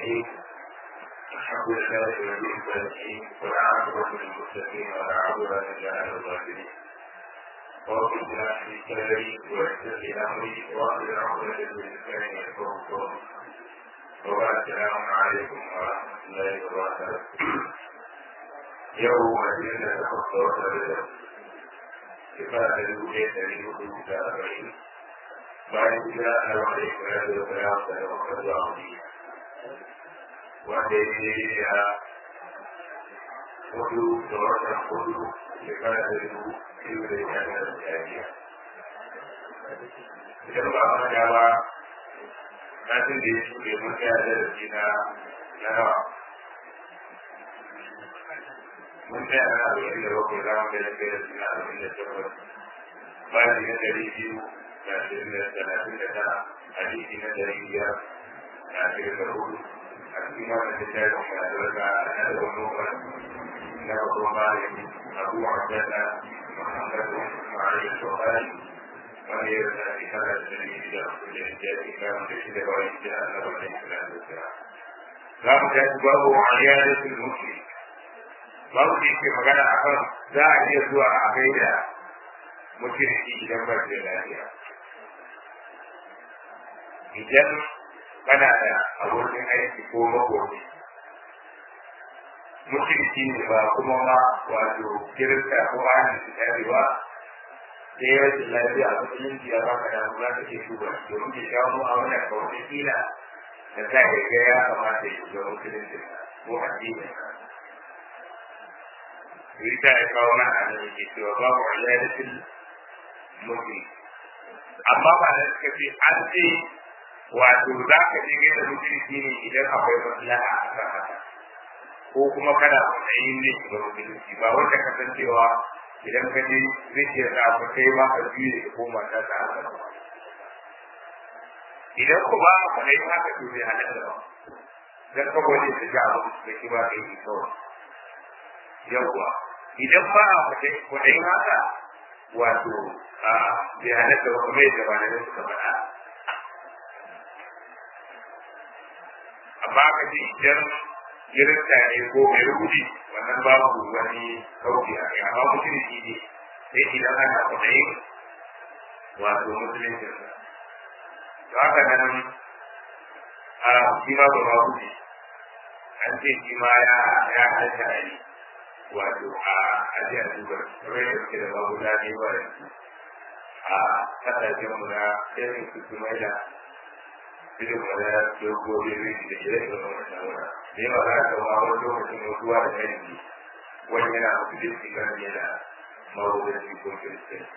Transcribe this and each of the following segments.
الرحيم الحمد لله الذي الصالحين والعاقبة للمتقين ولا عدوان إلا على الظالمين رب اشرح لي صدري ويسر لي أمري واحلل عقدة من لساني يفقهوا قولي وبعد السلام عليكم ورحمة الله وبركاته يوم الدين تخصص لله كفاية الوجيه تريد في أربعين bayan gida a wani kula da kula da wakar da wani wanda ya yi ya hudu da wata hudu shekara da dubu biyu da ya yi da jariya idan ba a manya ba na tun da ya shuɗe mun kaya da rafi na na nawa mun kaya na arba'in da bakwai za mu gaya kai da suna arba'in da takwas bayan da ɗari biyu ashirin da talatin da tara hadisi na dari biyar da ashirin da hudu a cikin wannan littafin mai albarka na da wani umar na babban malami abu abdalla muhammadu ma'ari bukhari wanda ya rasa shekara da dari da da littafi kan da shi da bayan gida na wannan islam da kira za mu tashi babu aliyadatul muslim babu da yake magana akan za a iya zuwa a gaida mutunci idan ba da lafiya idan kana da abokin aiki ko makoci mutunci ne ba kuma ma wato kirista ko ahalin su tare ba da ya rashin lafiya a musulunci ya baka da za ka ke shuba domin ke shawo a wannan kawai kila da za ka ga ya kamata ya shiga musulunci ko addinin ka Rita ya kawo mana a nan yake cewa babu aliyadatul mutum amma ba da suka ce an ce wato za ka je gaida mutunci ne idan akwai maslaha a kan haka ko kuma kana matsayin ne ga mutunci ba wanda ka san cewa idan ka je zai iya sa ka kai ma ka biyu da koma ta ta haka ba idan ku ba ka kai haka to bai halatta ba dan ka gode da ji abu da ki ba kai ki kawai yawwa idan ba ka kai ku dai haka wato a bai halatta ba kuma yadda ba da suka faɗa amma ka ji idan kirista ne ko mai rubuci wannan babu wani kauci a kai amma musulunci ne sai idan ana kwaɗayi wato musulunci sa to haka nan a shi ma ba ma wuce an ce shi ma ya ya halatta a yi wato a ajiyar dubar kamar yadda suke da babu zaɓe ba a kasashen mu na irin su su mai da irin wani dogobi rigi da ire iren wani shawara da yawa za ka ma wani lokacin ruwa da yanki wani yana mutu da shi kan yana mawudanci ko kiristin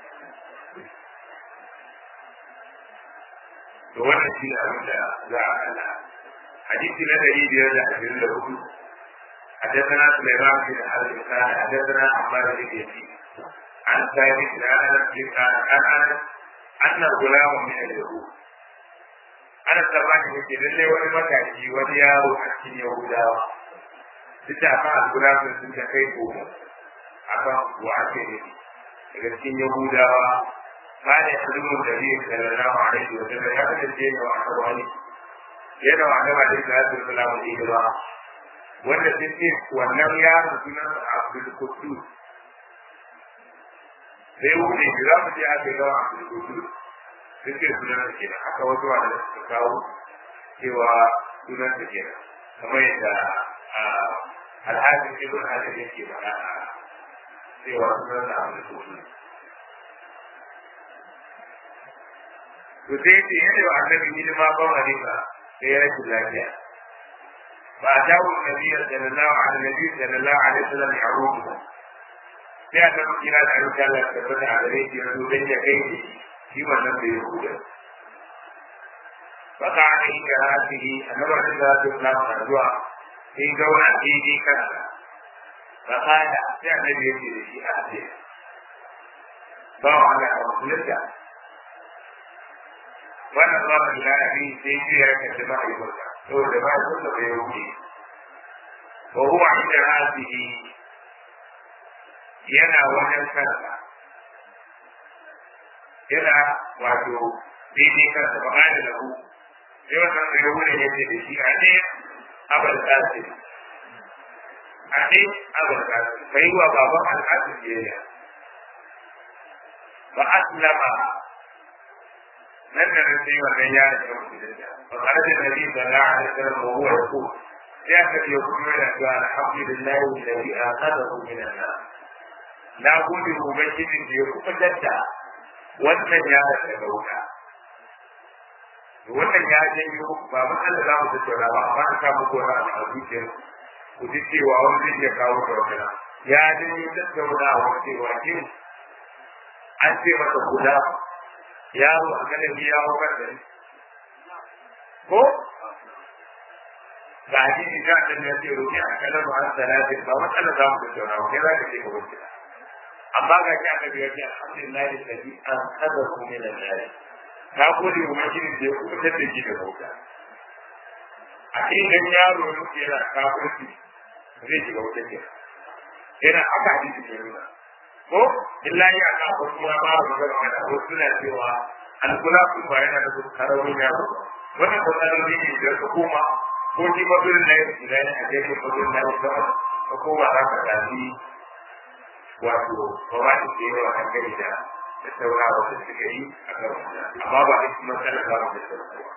to wannan shi ne abin da za a kalla hadisi na ɗari biyar da ashirin da hudu حدثنا سليمان بن حرب قال حدثنا عمار بن يزيد عن ثابت عن انس عن انس ان غلام من اليهود ana tsammanin yake lalle wani matashi wani yaro a cikin yahudawa duk da kan algulamin sun ta kai goma a kan wa ake nufi daga cikin yahudawa ba da ilimin da zai sallallahu alaihi wa sallam ya kasance ne wa aka wani yana wa gaba da salatu salamu alaihi wa wanda sun ce wannan yaron sunan abdul kudus sai wuce shi za mu je aka yi gawa abdul kudus sun ce sunan da kenan haka wasu wanda suka kawo cewa sunan da kenan kamar yadda alhajin ibn hajar yake faɗa cewa sunan da abdul kudus to sai ce yadda wa annabi hidima ba wani ba sai ya rashin lafiya فأتاه النبي صلى الله عليه النبي صلى الله عليه وسلم يعوده sai a taɓa kira da ayyuka Allah ta tabbata a gare shi na don ya kai shi shi wannan da ya huda baka ana yi da rasihi annabar da za su kula da zuwa sai gauna daidai kansa baka da sai annabi ya ce da shi a ce ba wa Allah a musulunta wannan ba mu da abi sai shi ya kace ba yi ba saboda ba su da bai wuce wa huwa inda rasihi yana wajen kansa yana wato daidai kansa ba da lahu sai wannan bai wuce ya ce da shi a ne abul qasim ake abul qasim kai wa baban al-qasim biyayya fa aslama nan da sai wannan ya da musulunta fa kharaja nabi sallallahu alaihi wasallam wa huwa yaqul ya ka yi kuma da cewa alhamdulillahi alladhi aqadahu min an-nar na gode ubangijin da ya kuma dadda wannan ya daga wuta wannan ya janyo ba matsala za mu tattauna ba amma an samu gona a zuciyar ku ji cewa wani zai iya kawo da wani ya janyo tattaunawa cewa kin an ce masa guda yaro a ganin ya hau kan da ko ga hadisi da ta ne ce ruki a kanar ba an salati ba matsala za mu tattauna ba kai za ka ce ka wuce amma ga shi annabi ya ce alhamdulillah alladhi an qadahu min an-nar ka gode wa majinin da ya kubutar da shi da wuta a cikin yaro ne ke yana kafirci zai shiga wuta ke yana aka hadisi ke nuna ko illa ya ka ko kuma ba mu ga magana ko suna cewa alkula kun ba yana da karamin yaro wannan ko tsarin ne da su kuma ko ji mabirin na yau idan a jefe mabirin na yau sama ko kuma za ka tafi wato ba ba ta yawa a gari da da saurawa da suka yi a kan amma ba duk matsala za mu da saurawa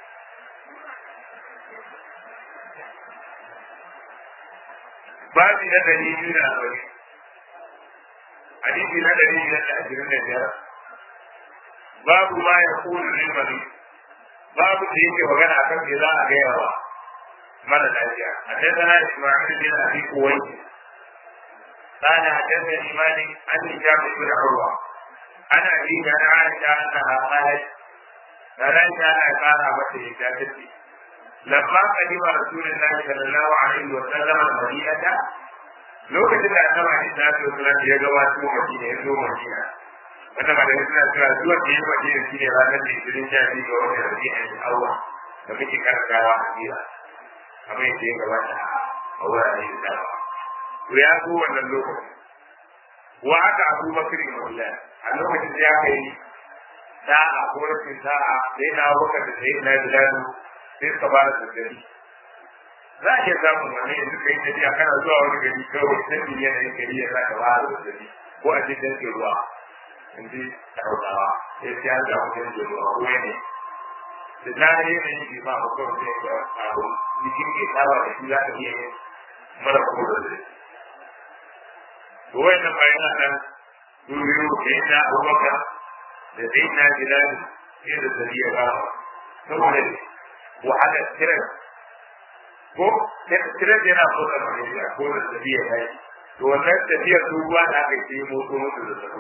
babi na dari biyu da arba'in hadisi na dari biyar da ashirin da biyar babu ma ya kulu limani babu da yake magana akan me za a gaya wa mara lafiya a tattara ismail bin abi kuwai قال حدثني مالك عن هشام بن عروه عن ابي عن عائشه انها قالت فليس انا قال متى هشام لما قدم رسول الله صلى الله عليه وسلم المدينه lokacin da annabi alaihi salatu wasallam ya gabato madina ya zo madina wanda malamai suna cewa zuwa da ya madina shi ne ranar da ishirin sha biyu ga watan rabi'a da awwa da muke karantawa a jira kamar yadda ya gabata a wurare da dama to ya zo wannan lokacin wa haka abu bakar mawla a lokacin da ya kai sa'a ko rashin sa'a sai na bakar da sai na biladu sai suka ba da daddare za a iya samun wani yanzu kai tafiya kana zuwa wani gari kawai sai yanayin gari ya sa ka ba da daddare ko a cikin ke ruwa in ji hausawa sai sai an samu cikin ruwa ko yanayi da na yanayin ji ma ko kawai sai ka abu jikin ke saba da shi za ka iya yin mara kuma da zai wannan bayan nan duniyo da yana abubakar da sai na bilal sai da zari ya bawa saboda wahala tirar ko tirar yana kusa da ya ko da zari ya kai to wannan tafiyar ruwa da aka yi motsa musu da sabo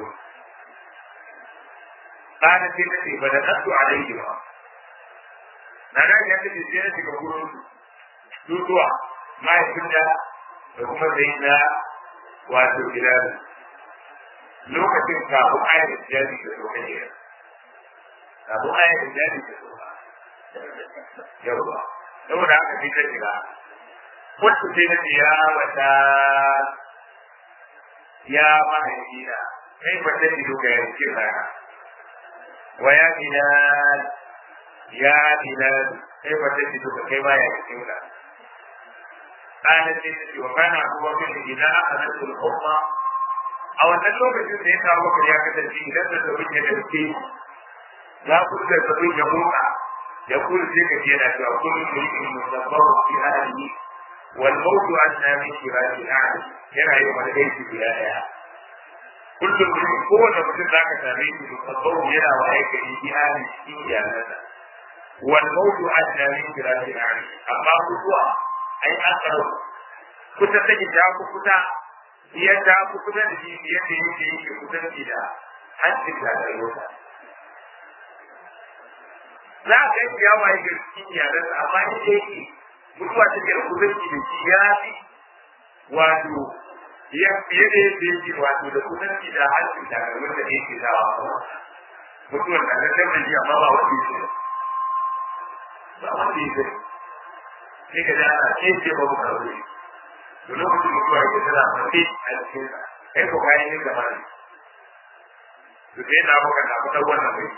kana sai ta ce ba da nasu alaihi ba na ga ya ce sai na shiga gurin dutuwa mahaifin da da kuma zai na wato bilal lokacin kafin ayar jari da sauka ne kafin ayar jari da sauka yawwa saboda haka sai ta shiga wacce sai na ya wata ya mahaifina kai ba ta ido ga yankin rana wa ya bilal ya bilal kai ba ta ido ga kai ba ya yankin rana قالت لي وكان ابو بكر اذا اخذته الحمى او ان lokacin da ya kawo bakar ya kasance idan da zabin ya dauke ya kusa zabin ya motsa ya kula sai ka je na cewa kullu shay'in musabbahu fi ahlihi wal mawtu anna min shirati ahli yana yi wani aiki guda daya kullum mutum kowane mutum za ka same shi musabbahu yana wa aiki fi ahli cikin iyalansa wal mawtu anna min shirati ahli amma mutuwa ai akaro kusa take ta ku kusa yadda ku kusa da shi yadda yake yake kusa da da hancin da rayuwa za ka yi ya waye ga cikin yaran amma in da yake mutuwa take da kusanci da shi ya fi wato ya fiye da yadda yake wato da kusanci da hancin da rayuwa da yake dawa mutuwar da ta tabbata shi amma ba wanda yake ba wanda yake sai ka da ana ce ce babu karbe to lokacin mutuwa yake tana mace a cikin sa kai ko kayan yin gaba ne to sai na baka na fitar wannan bai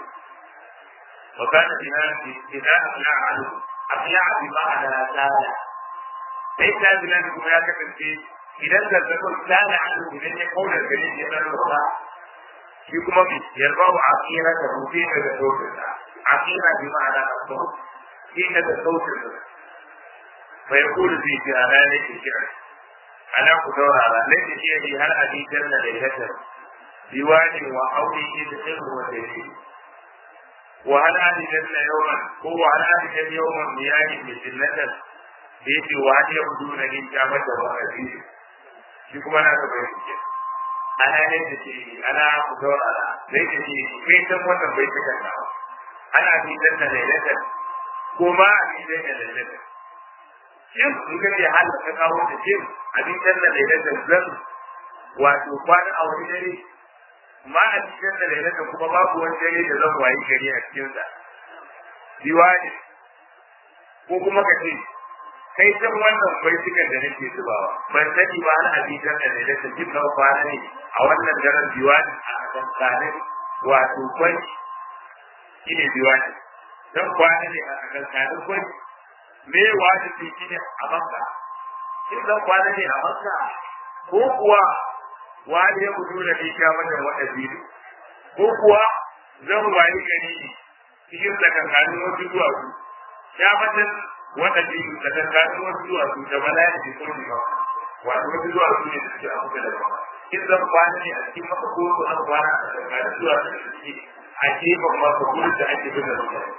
wa kana dinan idan afla alu afla bi ma'ana sala sai ta zina kuma ya kasance idan zazzabin tsana an idan ya kaunar gari ya zan ruwa shi kuma mai yarba wa akira da rufe daga sautinsa akira bi ma'ana a sau shi daga sautinsa bai kudu zai ce a ranar ke kira ana ku saurara lai da shi ne har hadisan na da yadda diwani wa aure shi da sirru wa dalili wa hal hadisan na yawan ko wa hal hadisan yawan miyani mai jinnatan da yake wa hal ya kudu na yin kyamar da wa hadisi shi kuma na gaba yake ana ne da shi ana ku saurara lai da shi kai san wannan bai ta kanna ana hadisan na lailatan ko ma hadisan na lailatan shin in ka ce hal ka kawo da shin hadisan na lailatan zan wato kwana a wani dare ma a cikin da lailatan kuma babu wani dare da zan wayi gari a cikin sa diwani ko kuma ka ce kai san wannan baitukan da nake zubawa ban sani ba na hadisan da lailatan jin na kwana ne a wannan daren diwani a kankanin wato kwanci shi ne diwani dan kwana ne a kankanin kwanci me wajibi shi ne a makka in zan kwana ne a makka ko kuwa wani ya gudu da ita wannan wata biyu ko kuwa zan wayi gani cikin tsakankanin wasu duwatsu ya matan wata biyu tsakankanin wasu duwatsu da bala'i da kuma ba wato wasu duwatsu ne da suke a kusa da ba in zan kwana ne a cikin maka ko ko an kwana a tsakankanin duwatsu da suke a gefen maka gurin da ake bin da mutane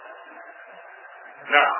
na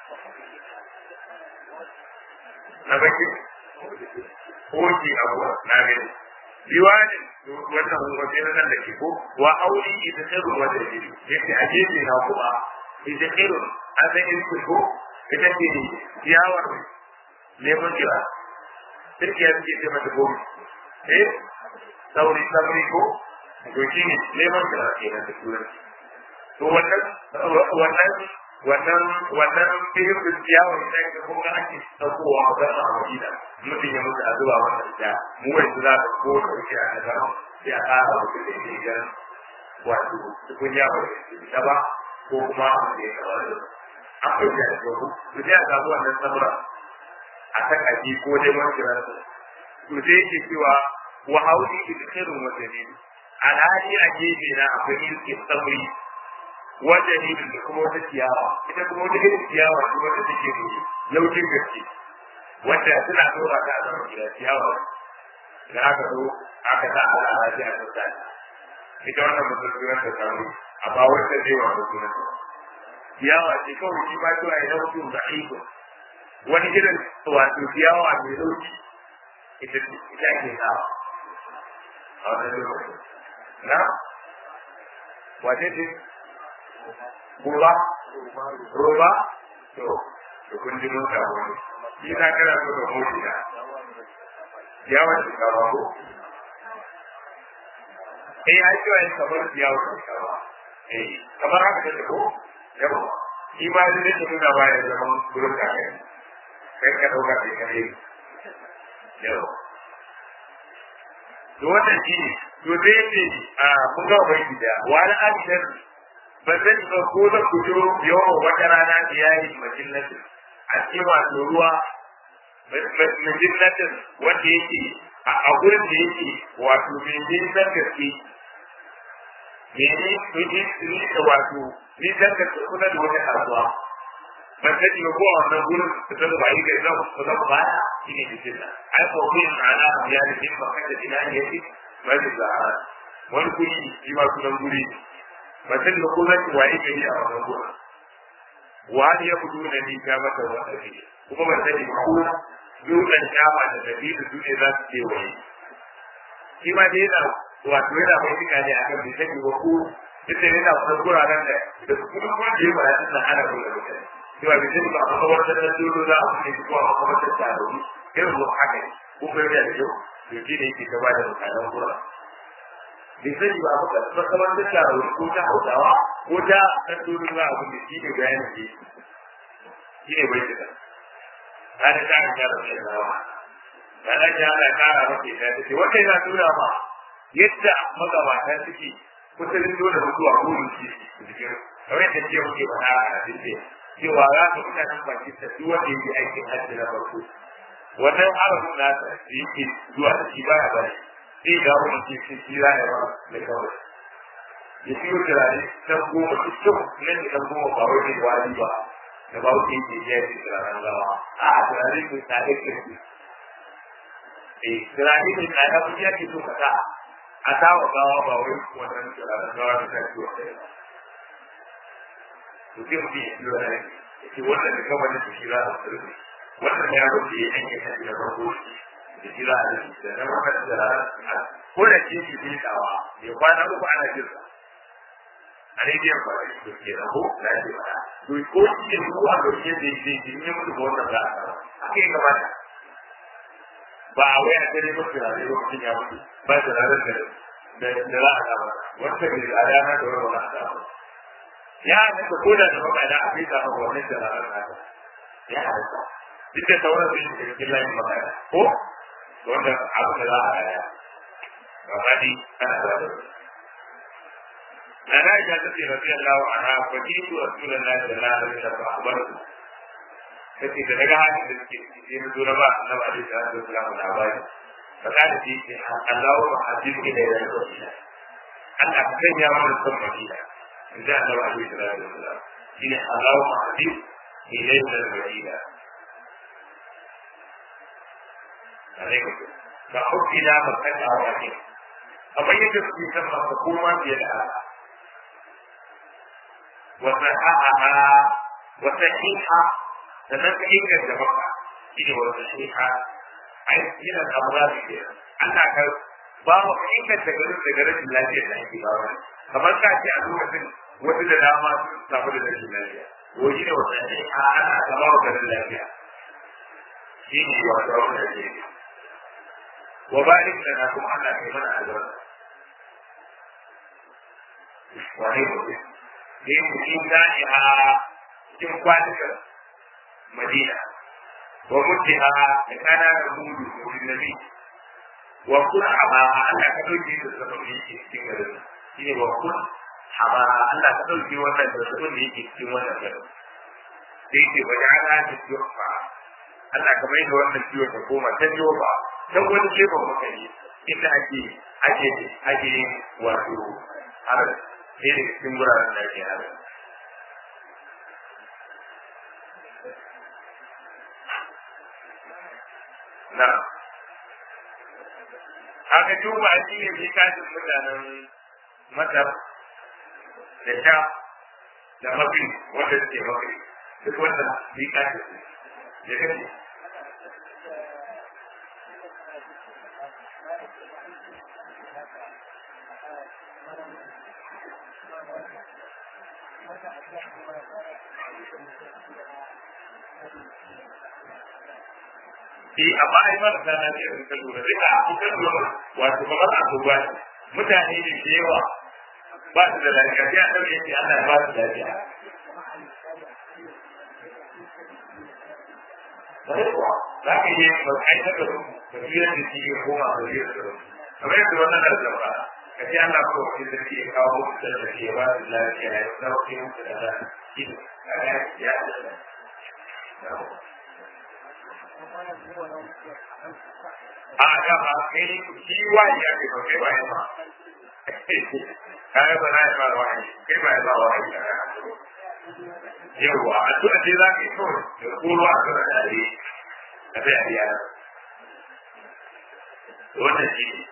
na baki koki abu na gani diwanin wannan wajen nan da ke ko wa auri ita tsiru wanda ke yake a gefe na kuma ita tsiru an san yin ko ita ce ciyawar lemon jira turkiya suke ce mata gomi eh sauri sauri ko to shi ne lemon jira ke nan da turanci to wannan wannan wannan wannan fihin da ciyawar da ke kuma ake ɗaukowa a gasa a madina mutum ya mutu a zuba wannan da mu wai su za ka ko da wuce a gasa sai a ƙara mutu da ke gan wato tukunya ba da ba ko kuma a da ya kaba da an ɗauke a jogu to sai a samu wannan samura a kan aji ko dai man kiran su to sai yake cewa wa hauli idkhirun wa dalil alhali a gefe na akwai ilkin samuri wanda ne da kuma wata ciyawa ita kuma wata irin ciyawa ce wanda take ne laukin gaske wanda suna dora ta a gida ciyawa da aka zo aka sa a ala a ta ta ita wannan musulmi ta samu amma wanda zai wa musulmi ciyawa ce kawai shi ba ta yi laukin da aiko wani irin wato ciyawa mai lauki ita ita ke sawa a wannan lokacin na wace ce Ruba? Ruba? To, da kun ji mota wani. Shi na kana so da mota ya. Yawon shinkawa ko? Eh, ai cewa yin kamar yawon shinkawa. Eh, kamar haka take ko? Yawa. Shi ma zai nake nuna bayan zaman gurin kakai. Kai ka ɗauka kai kare. Yawa. To wannan shi ne, to zai ce a mun ga bai da wani ajiyar ba zan ba ko da ku jo yawan wata rana da yayi majinnatin a cikin wato ruwa majinnatin wanda yake a gurin da yake wato mai nisan gaske mene mene ni da wato nisan gaske kuna da wani kasuwa ban sani ba ko a wannan gurin da ta ba yi ga zan ku zan ba shi ne da jinna ai ko kun ana ya da jin ba kada ina ne yake ba da wani guri shi ma sunan guri mutum da kuma ki waye gari a wannan gurin wani ya fito da ni ta mata wata ne kuma ban sani ba ko dukkan kama da dabi'u su ne za su ce waye shi ma dai yana wato yana mai tuka ne akan bai sani ba ko duk da yana kuma guraren da da kuma kuma da yawa ya tsaya ana kula da mutane cewa bai sani ba a kuma wata da dole za a kuma ko a kuma ta tsaro irin mu haka ne ko kuma yana da yau to shi ne yake gaba da mutanen guraren bai sani ba abu da kamar da ta ko ta hausawa ko ta ɗan domin ba abu da shi ne bayanin da shi ne bai tuka ta da ta ga da shi rawa ta da ta ga kara maka ta ce wanda yana nuna ma yadda magabata suke kusurin dole mutuwa ko shi cikin kamar yadda ce muke faɗa a cikin cewa za ka mutanen Pakistan duk wanda yake aikin hajji na farko wannan harafin nasa da yake zuwa da shi baya bane sai ga wani ke shi shi za ya ba da kawai ya fi yau turare ta goma su kyau nan da goma ba wai mai wani ba da ba wuce yake ya ce turaren gawa a turare mai tsare kirki eh turare mai tsare kuma ya ke so ka sa a sawa gawa ba wai wannan turaren gawa da ta ciwo ɗaya ba to sai mutum ya ciwo da ya ce wannan da kawai da shi za a turbe wannan ya rufe ya yanke kan da farko da shi za a rufe da na wannan turaren ko da ke shi ne dawa ya kwana uku ana jirsa a rediyon ba shi ko ke raho na ce ba to ko shi ne ko a ɗauke da shi shi ne mutu ko wannan za a samu haka ya kamata ba a waya ta neman turare lokacin ya mutu ba turaren da da za a samu wata mai tsada na da wani a samu ya halatta ko da da makana a kai samu wannan turaren na ya halatta duk da sauran su yi cikin layin makana ko wanda abu da za a haya ba ma dai ana da na na ita ta ce rabi Allah wa ana fakitu Rasulullahi sallallahu alaihi wasallam akhbaru kace da daga halin da suke ciki sai mu zura ba annabi alaihi salatu wasallam labari fada da shi ce Allahu ma hadith ke da ya rasu Allah ka sanya mana son Madina inda annabi alaihi salatu wasallam shine Allahu ma hadith ke da ya Madina alaikum ka hukila makaka wa ne amma yadda suke san maka koma fiye da haka وصححها وصحيحة تنفعك الجمعة إلى وصحيحة أي إلى الأمراض كده أنا كان babu aikin da garin da garin lafiya da ake ba wani kamar ka ce a lokacin wasu da dama sun samu da rashin lafiya wani ne wata ne a ana gaba wa garin lafiya shi ne wata wata da ke wa barik da na kuma ana kai mana albarka wani mutum da yin cikin da'iha cikin kwanukan madina wa mutiha da kana da mudu mutum nabi wa kun hama Allah ka dauke da sabon da yake cikin garin shi ne wa kun hama Allah ka dauke wannan da sabon da yake cikin wannan garin da yake bajana da yufa Allah ka mai da wannan ciwon ta koma ta yoba ta wani gefen makari inda ake ake ake wato har sai da cikin wuraren da ake haka. Na, haka duba shi ne bi kashin mutanen Masar da sha da mafi wanda suke mafi duk wanda bi kashin su. Ya kashe. Eh amma ai ba da na ce in ka lura sai a kuka lura wato kamar a duba mutane ne da yawa ba su da lafiya sai a dauke shi Allah ba su lafiya za ka yi ba kai ta da tafiyar da shi ya koma da yi da kamar yadda wannan da zaba ka ce Allah ko wani da ke kawo musu da ke ba su lafiya ya sauke musu da lafiya ya a da ba kai shi wani ya ke kai ba ya ba kai ba na ya ba wani kai ba ya ba wani yawa a tuna ce za ka yi kawai da koro a tuna tare a sai a biya wannan shi ne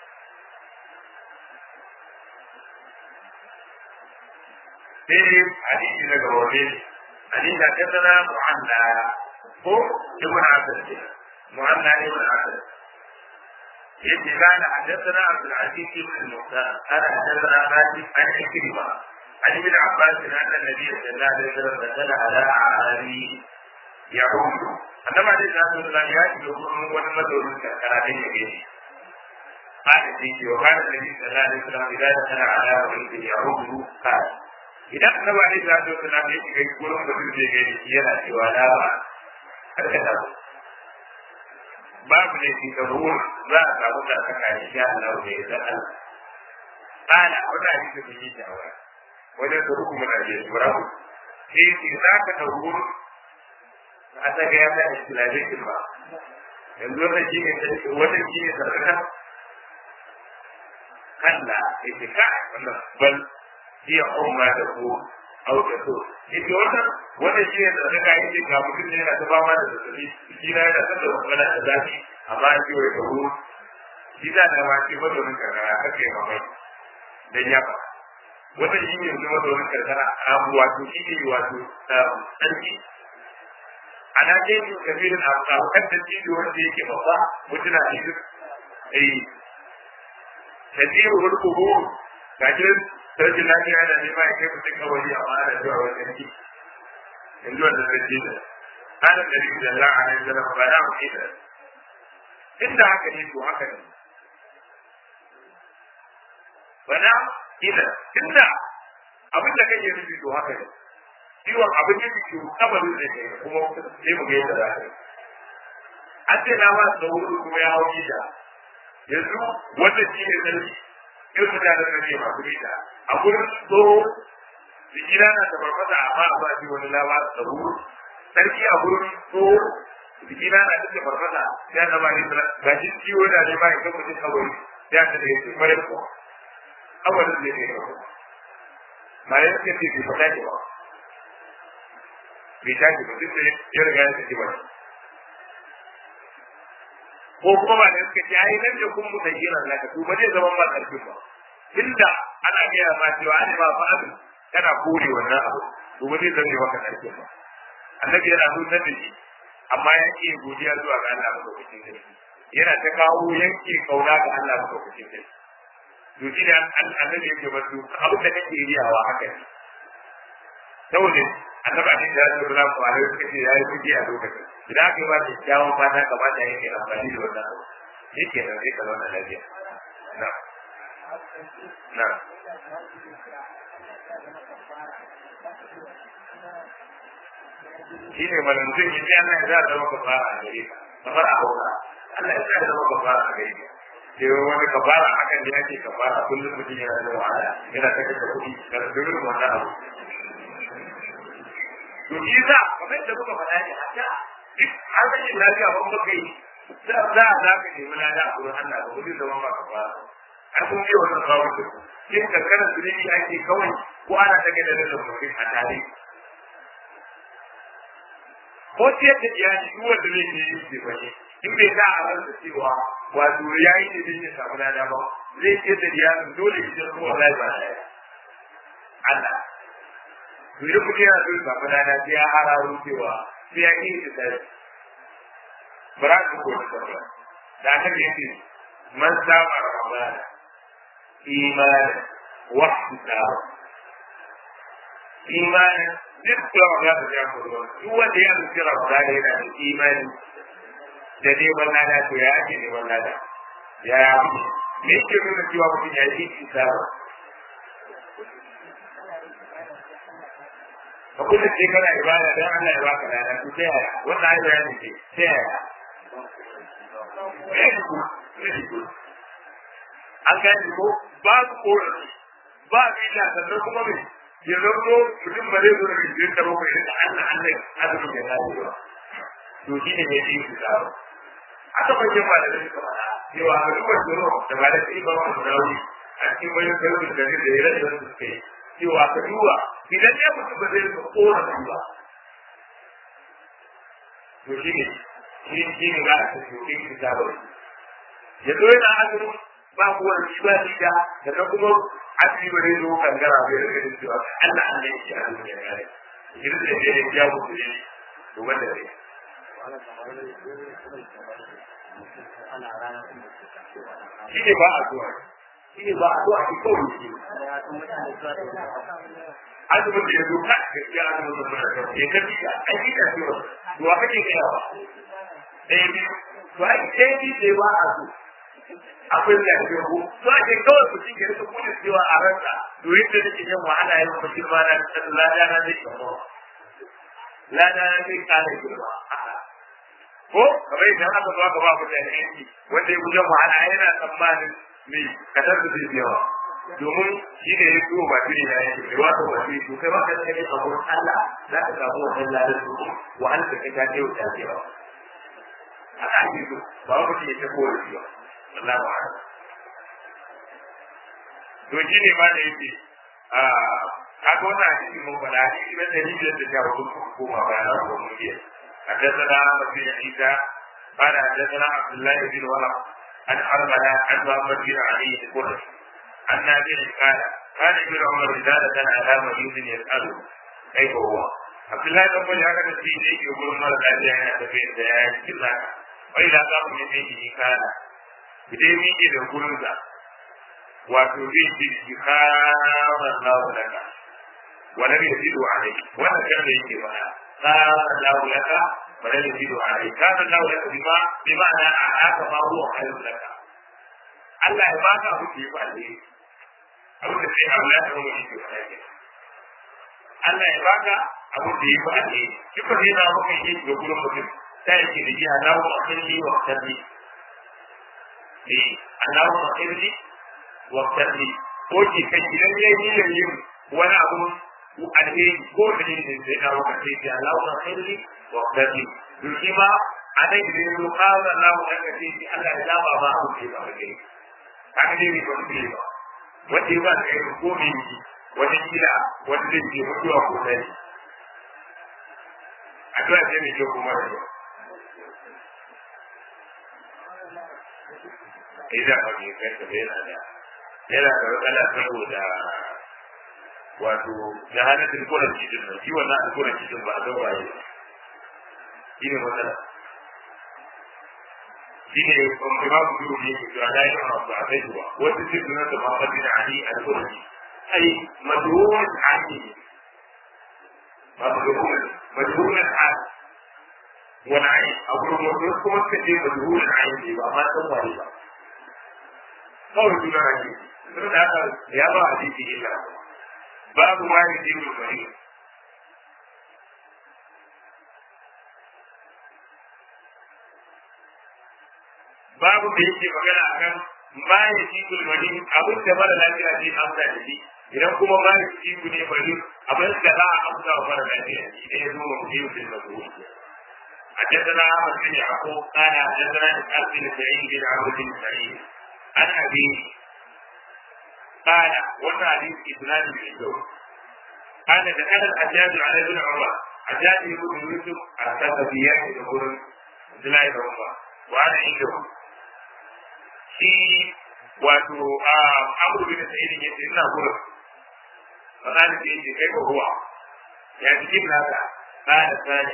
sai hadisi na gaba ne hadisi da tattara mu'anna ko ibn asad mu'anna ibn asad yace kana hadathana abdul aziz ibn muhtar ana hadathana malik an ikrima an ibn abbas anna nabiy sallallahu alaihi wasallam dakala ala ali yahud annama dai da Allah ya yi da wani madaurin karkara da yake shi قال سيدي وقال النبي صلى الله عليه وسلم إذا دخل على بيت يعود قال idan annabi alaihi salatu wasallam ya shiga gurin mutum zai gani shi yana cewa la ba karka da babu ne shi da ruwan za a samu da saka shi ya Allah da ya san Allah kana wata hadisi da yi shawara wajen da hukumar da ya shura sai ce za ka ɗauko a ta ga ya sa islamikin ba yanzu wannan shi ne wannan shi ne sarkaka kalla ya ce ka wannan bal iya umma da ko au da so ita wannan wannan shi ne sarkaka ya ce ga mutum ne yana ta fama da zazzabi shi na yana son da magana da zafi amma an ce wai ka hu shi za da ma ce mazaunin karkara kake mamai dan ya ba wannan shi ne yanzu mazaunin karkara a wato shi ne wato sarki ana jeji kabirin abokan da jibi wanda yake babba mutuna a yi ai tasiru wani kogo ga jirin sarki lafiya da nema ya kai mutum kawai a ma'ana zuwa wani sarki yanzu wanda sarki da ana da rikin da la'a na yanzu ba na mu ita inda haka ne to haka ne bana ina inda abin da kake nufi to haka ne ciwon abin da ke kabarin da ke kuma sai mu ga yadda za ka yi an ce na masu da wuri kuma ya hau gida yanzu wanda shi ne sarki irin mutanen da ne masu gida a gurin tsoro jikina na da farfasa amma a ba shi wani lawa da wuri sarki a gurin tsoro jikina na da farfasa ya zama ne ga shi ciwo da ne ba ya ga mutum kabari ya ta da yake mara kuwa kabarin da ne ba ya ce ce bai fata ke ba bai tashi ba duk da ya riga ya saki ba ko kuma ba da suka ce ai nan da kun mu tayyana na ka to ba zai zama ba karfin ba inda ana gaya ma cewa an ba fa abin kana kore wannan abu to ba zai zama maka karfin ba annabi yana nuna da shi amma ya ke godiya zuwa ga Allah ba lokacin da yana ta kawo yanke kauna ga Allah ba lokacin da to shi ne annabi yake ba su abin da kake riyawa haka ne saboda annabi abin da ya zo da ku alai suka ce yayi kuji a lokacin idan aka yi ba da kyawun fata kamata yake amfani da wannan abu yake da zai kalma da lafiya na na shi ne mana mutum ya ce Allah ya za a zama kafara a gare ka kafara a hauka Allah ya za a zama kafara a gare ka sai wani kafara akan da yake kafara kullum mutum yana da wahala yana ta kashe kuɗi ga dukkan wannan abu to shi za kamar da muka faɗa ne haka duk har rashin lafiya ban baka yi za a za ka nemi lada a wurin Allah ba kudin zaman ba ka fara har kun yi wannan babu da ku yin kankana zunubi ake kawai ko ana ta gada da mutum a tare ko ciyar da iyali duk wanda zai ke yi ce bane in bai sa a ransa cewa wato ya yi ne zai samu lada ba zai ciyar da iyali dole ya ciyar kuma wallahi ba na Allah to idan mutum yana so ya samu lada sai ya hararo cewa sai ya yi da sai bara ku ko da da aka ce man sama ramadan iman wa ihtisab iman duk da ramadan da ya faru duk wanda ya rubuta ramadan yana da imani da neman lada to ya ake neman lada ya me ke nuna cewa mutum ya yi ihtisab ka kullum sai kana ibada dan Allah ya baka lada to ta yaya wannan ai bayani ce ta yaya an gani ko ba su korafi ba su yi sannan kuma mai ya zanto mutum ba zai zo da rijiyoyin karo mai da Allah Allah azumin ya tashi ba to shi ne mai yi su zaro aka bayyana ba da suka faɗa cewa a duk wani tsoro da ba da sai ba wani rauni a cikin bayan karfin da da ya rage wasu suka yi cewa ka duba idan ya mutu ba zai rika korafi ba to shi ne shi shi ne za a ce to kin ki ta bari ya zo yana azumi ba ku wani shi ba shi da da kuma azumi ba zai zo kangara bai rika da cewa Allah Allah yake azumi ya kare idan da ya ya ku ne to wanda ne shi ne ba a zuwa shi ne ba a zuwa ki kawai shi azumin da ya zo ka gaskiya azumin da muna da ya kafi a aiki da shi to wa kake kai ba ɗaya biyu to ai ɗaya biyu sai ba a so akwai da ke ko to ake kawai mutum ya rika kudin cewa a ranka to yadda nake yin wahala yin kuma girma na lada na zai kama lada na zai kare girma ko kamar idan aka zo aka ba mutane aiki wanda ya gujen wahala yana tsammanin me kasar da zai yawa domin shi ne ya tuwo ba shi ne ya yi kai wata ba shi to kai ba ka kai a gurin Allah za ka samu wannan ladan su wa an ka kai ta kai wuta ce ba a ake so ba ku ce ta kowa shi ba Allah ba to shi ne ma da yake a kaga wannan hadisi mun faɗa hadisi na ɗari biyar da sha hudu ko koma bayan ko mun biya حدثنا مسيح عيسى قال حدثنا عبد الله بن ورق عن حرملة عن محمد بن علي القرشي عن نافع قال كان ابن عمر اذا دخل على مريض يساله كيف هو عبد الله بن عمر هكذا في شيء يقول مر الذي انا تفين سيان كلا واذا قام من بيته قال بدي ميجي da gurinsa wato zai ce shi kama Allah laka wala bai zido alai wannan kan da yake faɗa kama Allah laka wala bai zido alai kama Allah laka bima bima'ana a haka ma huwa khairun laka Allah ya baka abu da ya ba alheri abu da sai abu ya tsaro mai kyau ne Allah ya baka abu da ya ba alheri shi ko sai na maka yi ga gurin mutum sai yake da jiya Allahu akhirli wa akhirli eh Allahu akhirli wa akhirli ko ki kai idan ya yi da yin wani abu alheri ko da ne sai na maka sai ya Allahu akhirli wa akhirli to shi ma a nan idan ya zo kawai Allahu akhirli Allah ya zaba ba abu da ya ba alheri haka ne ne wani ne ba wanda ya ba da yanzu ko mai yi wata kila wanda zai ke mutuwa ko dai a tuwa ce mai kyau kuma da yau idan ba mai kanta ba yana da yana da matsala saboda wato da hannun alkuran cikin nan shi wannan alkuran cikin ba a zan waye shi ne matsala shi ne imamu biyu ne ke cewa na yi masu a kai ba wasu ce suna da mafaɗin ali al-kurdi ai madhuwar ali madhuwar madhuwar ali wani ai a gurin wasu kuma suka ce madhuwar ali ne ba amma san waye ba kawai suna ali sun da haka ya ba a jiki illa babu ma ya je mai bari babu da yake magana akan ma ya ci kulmani abin da mara lafiya zai amsa da shi idan kuma ma ya ci ne bari abin da za a amsa wa mara lafiya idan ya zo wa mutum da mazuri حدثنا احمد بن يعقوب قال حدثنا اسحاق بن سعيد بن عبد بن سعيد عن ابيه قال وانا حديث اسناد بن الزوج قال دخل الحجاج على ابن عمر حجاج بن يوسف الثقفيات يقول عبد الله بن عمر وانا عنده shi wato a abu bin sa'id ya ce ina gurin fa kana ce ce kai ko ruwa ya ji kin naka kana sani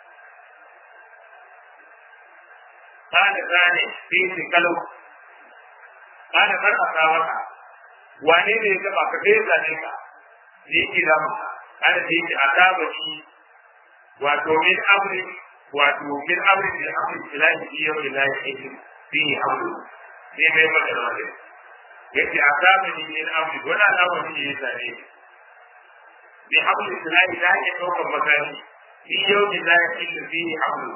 kana sani sai ce kalau kana farka ka maka wane ne ya taba ka kai zane ka ne ki da maka kana ce ce ataba shi wato min amri wato min amri da amri ilahi yau ilahi fi amri sai mai maka da wani yace a zamani ne na abu wani al'amari ne ya same ni bi hablu islahi da ake ɗaukar makami fi yau ne za ya illa fi hablu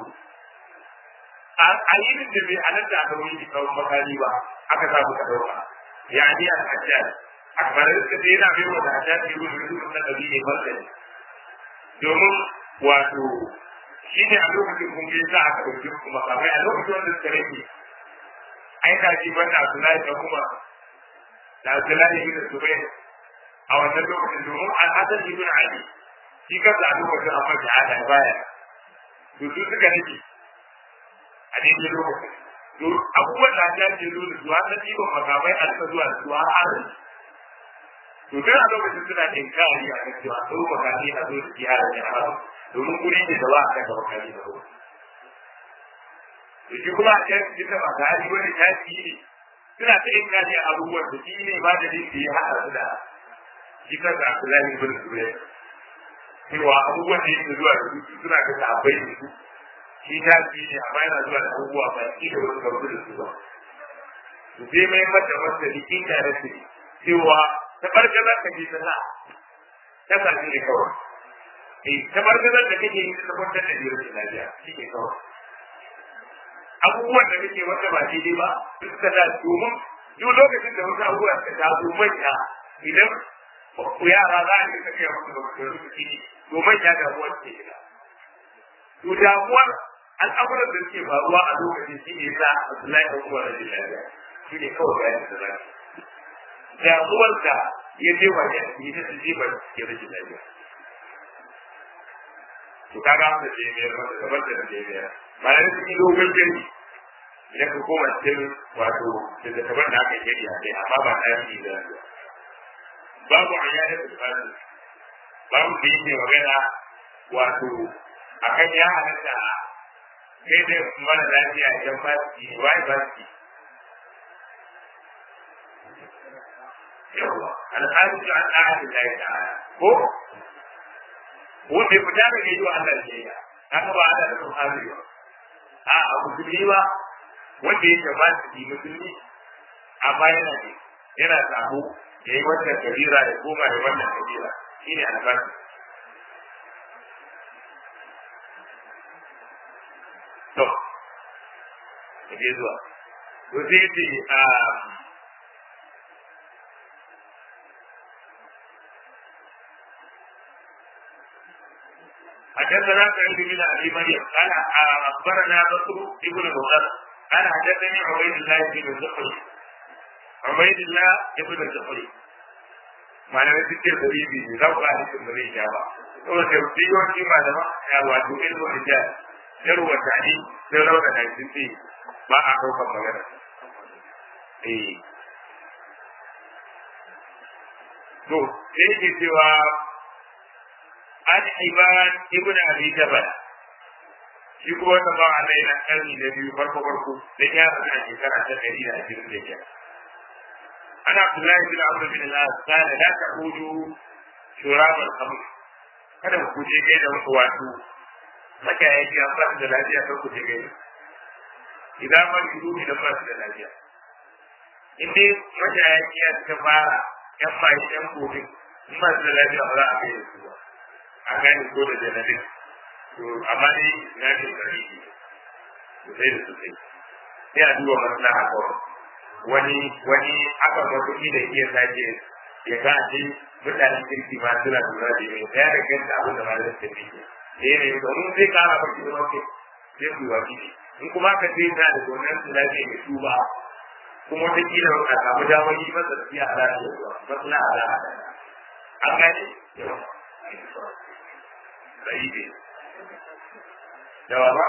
a yi da bai halatta aka wani ki kawo makami ba aka samu ka ɗauka ya ni a hajjaj a kamar da sai yana bai wa da hajjaj ne gudu da dukkan nabi ne martani domin wato shi ne a lokacin kun bai sa aka ɗauki makamai a lokacin wanda suka rage ai da shi banda Abdullahi da kuma da Abdullahi ibn Zubair a wannan lokacin domin Al-Hasan ibn Ali shi kansa a lokacin amma shahada baya to su suka nake a daidai lokacin to abubuwan da ta ce zo da zuwa na ɗiban makamai a suka zuwa da zuwa har to tun a lokacin suna da inkari a kan cewa sau makamai a zo da jihar da haram domin guri ne da ba a kan makamai da ruwa da shi kuma a can cikin da masu hali wani tashi ne suna ta yin kaji abubuwan da shi ne ba da dinki ya haɗa su da shi kansa a kula ne bin su ne cewa abubuwan da yake zuwa da su suna ga sahabbai da su shi tashi ne amma yana zuwa da abubuwa ba shi da wani karfi da su ba su sai mai mata masa likin da su cewa ta barkazar ka je ta sa ta sa shi ne kawai eh ta barkazar da kake yi ta kwantar da biyar da lafiya shi ne kawai abubuwan da kake wanda ba daidai ba suka da domin duk lokacin da wasu abubuwa suka taso manya idan ku yara za a yi ta kai musu da su ciki to manya damuwar ke shiga to damuwar al'amuran da suke faruwa a lokacin shi ne sa Abdullahi ɗan uwa rajin lafiya shi ne kawai bayan da zaki damuwar da ya je wa ya yi ta su jibar ya rajin lafiya to kaga wanda ke biyar wanda gabar da ke biyar bayan su yi dogon jami idan ka koma cikin wato da gabar da aka yi a kai amma ba ta yi da babu a yada da tsari babu da yake magana wato akan ya halatta sai dai mara lafiya idan ba su yi wai ba su yi yawa al'adu da an ahadin da ya ta'ala ko wanda ya fita daga yi wa Allah ke ya haka ba Allah da kuma ba a a musulmi ba wanda ya ba su yi musulmi amma yana ne yana sabo ya yi wannan kabira ya koma da wannan kabira shine albashi to da ke zuwa to sai ce a حدثنا سعيد بن ابي مريم قال اخبرنا بكر ابن مغر قال حدثني عبيد الله بن الزهري عبيد الله بن الزهري malamai suke da ribi ne za ku ga hadisin da zai sha ba saboda da yawanci malama ya wato ilmu hijab yarwa tani sai rauna da sun ce ba a ɗaukar magana eh to sai ke cewa an iban ibn abi jabal shi kuma wannan ba Allah yana karni na biyu farko farko da ya rasa shekara ta ɗari da ashirin da biyar ana Abdullahi bin Amr bin al-As kana la ta'udu shurab al-khamr kada ku je kai da wato maka ya ji an ba da lafiya kan ku je kai idan ma ki dubi da ba da lafiya in dai maka ya ji ya ta fara yan mai yan gobe in ba da lafiya ba za a kai su ba a gane ko da janabin to amma dai na ce kare shi sosai da sosai sai a duba maslaha kawai wani wani aka ga kuɗi da iya sace ya ga ce mutanen kirki ma suna lura da ne ya da kanta abin da ma zai tafi eh ne domin zai kara baki da wake sai ku wa kiji in kuma ka ce ta da gonan su lafiya mai tuba kuma wata kila a samu damar yi masa tafiya a lafiya maslaha a lafiya an gane yawa bai ne da ba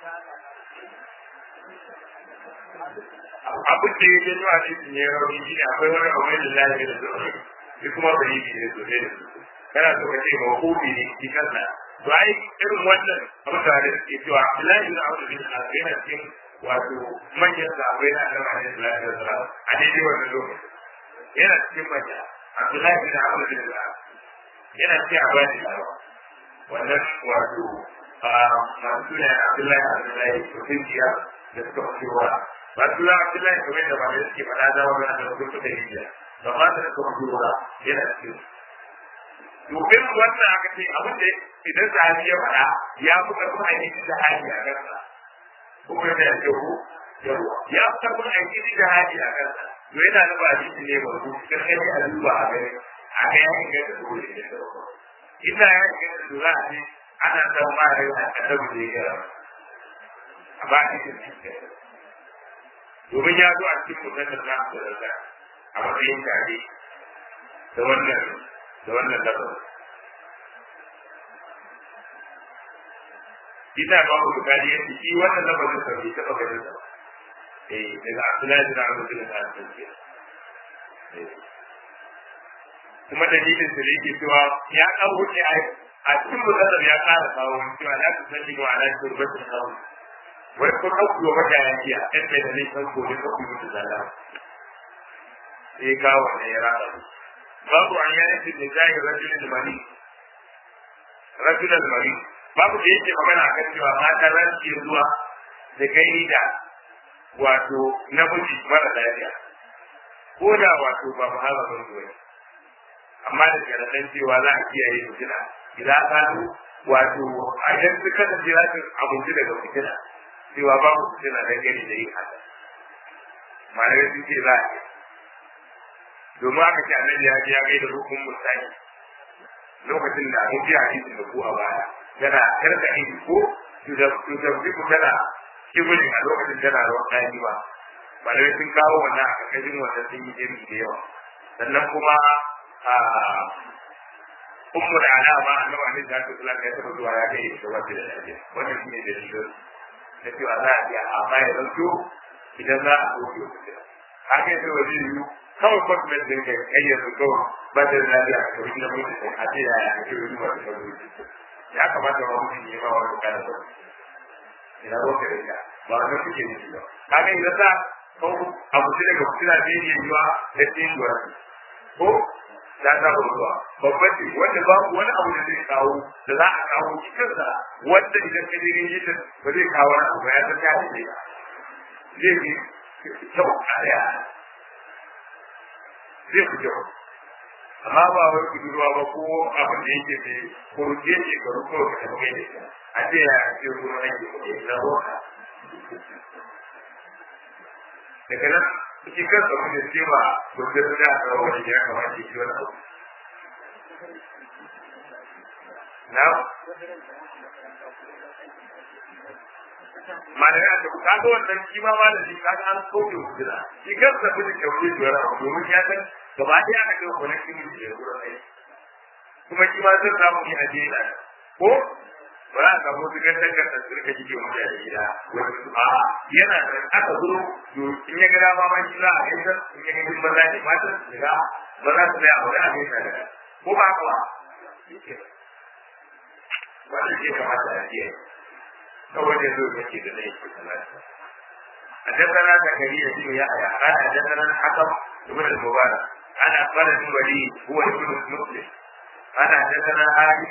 abin da ya janyo a cikin ya rauni shi ne akwai wani abu da lafiya da zuwa shi kuma bai yi ne sosai da sosai kana so ka ce ma hukumi ne shi kansa to ai irin wannan abin da da suke cewa Abdullahi bin Abu bin Al yana cikin wato manyan sahabbai na Annabi Muhammad sallallahu alaihi wasallam a daidai wannan lokaci yana cikin manya Abdullahi bin Abu bin Al yana cikin abadi wannan wato masu ne Abdullahi Abdullahi Kufiya da suka fitowa Abdullahi Abdullahi kamar da ba da suke faɗa da wannan da suka fita hijiya da ba da suka fitowa yana cikin domin wannan aka ce abin da idan sahabi ya faɗa ya fi ƙarfin aiki da hali a kansa kuma yana da kyau yawa ya fi ƙarfin aiki da hali a kansa to yana da ba shi ne ba ku kan kai a duba a gani a ga ya inganta dole ne da ina ya inganta dole a ce ana san ma rai a kadabu da ya gara a ba a cikin cikin domin ya zo a cikin mutum da za su da a matsayin tare da wannan da wannan lafazin ita ba ku bukari yadda shi wannan lafazin sa bai taɓa ganin sa eh daga Abdullahi bin Abu Bakr al-Ansari kuma dalilin da yake cewa ya kan wuce a cikin musallar ya ƙara kawo cewa la ta sani wa ala turbatin kawo wai ko ɗauki wa mata ya ce a ɗan da zai san ko ne ka kuma da zala sai kawo ne ya rasa babu an yana fi da zahir rajulun mari rajulun mari babu da yake magana a kan cewa mata za su iya zuwa da kai da wato namiji mara lafiya ko da wato ba mu haɗa ban zuwa amma da sharaɗan cewa za a kiyaye fitina idan ka wato a idan su kasance za su abinci daga fitina cewa babu fitina don gani da yin haka malamai sun ce za a domin aka ce annabi ya je ya kai da rukun mutane lokacin da an ji hadisi da ku a baya tana karka aiki ko tuzabbi ku tana kibulin a lokacin tana ruwan ɗaki ba malamai sun kawo wannan a ƙarƙashin wannan sun yi jami da yawa sannan kuma a ummu da ana ma annabi alaihi salatu wasallam ya taɓa zuwa ya kai da wata da lafiya wannan shine dalilin da cewa za a iya amma ya zanto idan za a soke wata haka yasa wa zai yiwu kawai kwatment din kai kai yanzu kawai ba da lafiya a kawai na mutu a ce ya ya ake wani wata kawai ya kamata ma mutum ya ba wani kana ba ina ba ka da ba wannan kuke nufi ba kaga idan za ko abu sai daga fitina zai iya yiwa da tsinuwa ko ta saba zuwa babban ce wanda babu wani abu da zai kawo da za a kawo cikinsa wanda idan ka je yin ta ba zai kawo wani abu ba ya san ta ce zai fi kyau a daya zai fi kyau amma ba wai budurwa ba ko abin da yake sai ko ke shekaru ko ka tafi mai da ita a ce ya ce kuma ake kuɗi na roka daga nan shi kansa mutum ce ba gudun da a kawo wani ya kamata shi wani abu na malamai a tafi kaga wannan shi ma malami kaga an kauce hujjira shi kansa mutum kauce shi wani abu domin ya san gaba ɗaya aka kai wani shi mutum ya gurin aiki kuma shi ma zan samu ni a jera ko ba za a samu wasu gantar gantar su rika jike mutu a gida wani su a yana da aka zo to in ya gada ma ma shi za a gaisa in ya gani maza ne matan su ga ba za su tsaya a wani a gaisa da ko ba haka ba wannan ke kamata a jiya kawai da zo yake da zai ke talata حدثنا زكريا بن يحيى قال حدثنا الحكم بن المبارك عن اخبر الوليد هو ابن مسلم قال حدثنا هادي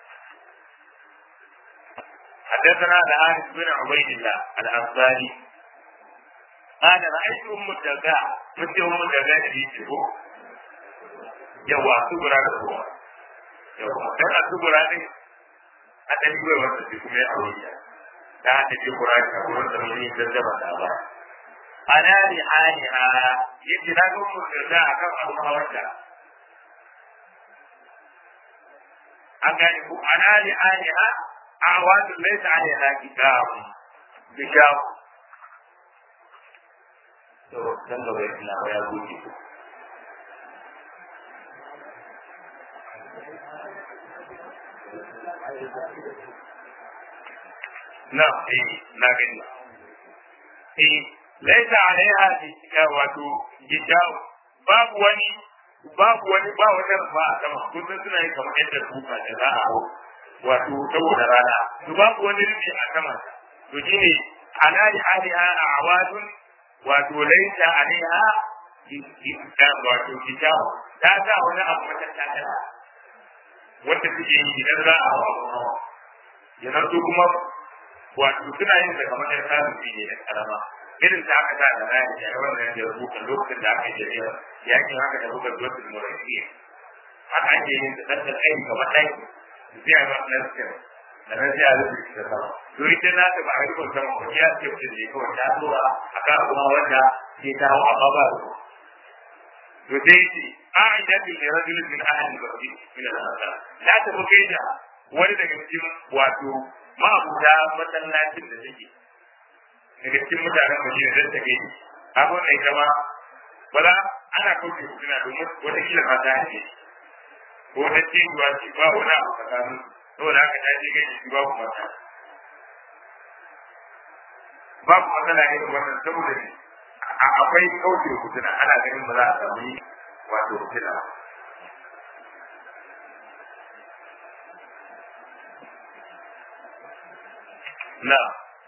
حدثنا الحارث بن عبيد الله الانصاري قال رايت ام الدرداء مثل ام الدرداء في تشبه yawa subura da kowa yawa dan a subura ne a dan yi wata ce kuma ya aure ta ta ta ce qur'ani a wurin da mun yi zazzaba da ba ana ni haniha yace na ga mu da akan abu hawarta an gane ku ana ni haniha أعواد ليس عليها كتاب بشاو dan gaba ya tuna ya goge na eh na gani eh laisa alaiha wato hijab babu wani babu wani ba wata rufa a sama kun suna yi kamar yadda kuka da za a hau wato saboda rana to babu wani rufi a sama to shine ala li aliha awadun wato laita alaiha wato kitab ta sa wani abu mata takala wanda suke yi idan za a hawa ya zanto kuma wato suna yin da kamar yan samun fiye da karama irin ta aka sa da raya da yawan da ya rubuta lokacin da aka yi jami'a yakin haka da rubuta zuwa da murafiya haka ake yin da ɗan ɗan aiki kamar ɗaki sai a ba na sai da nan sai a rubuta da sama to ita na ta ba a rubuta sama ko ya ce mutum ne kawai ta tura a kan kuma wanda ke ta hau amma ba su to sai ce a idan bin da rajulun min ahli bakri min al-ansar la ta buke da wani daga cikin wato ma'abuta masallacin da take daga cikin mutanen Madina da take yi abun da ita ma wala ana kauce hukuna domin wata kila ma ta hake ko ta ce ruwa ce ba wani abu tsakanin saboda haka ta je gaji shi babu mata babu matsala irin wannan saboda ne akwai kauce hukuna ana ganin ba za a samu wato hukuna ba na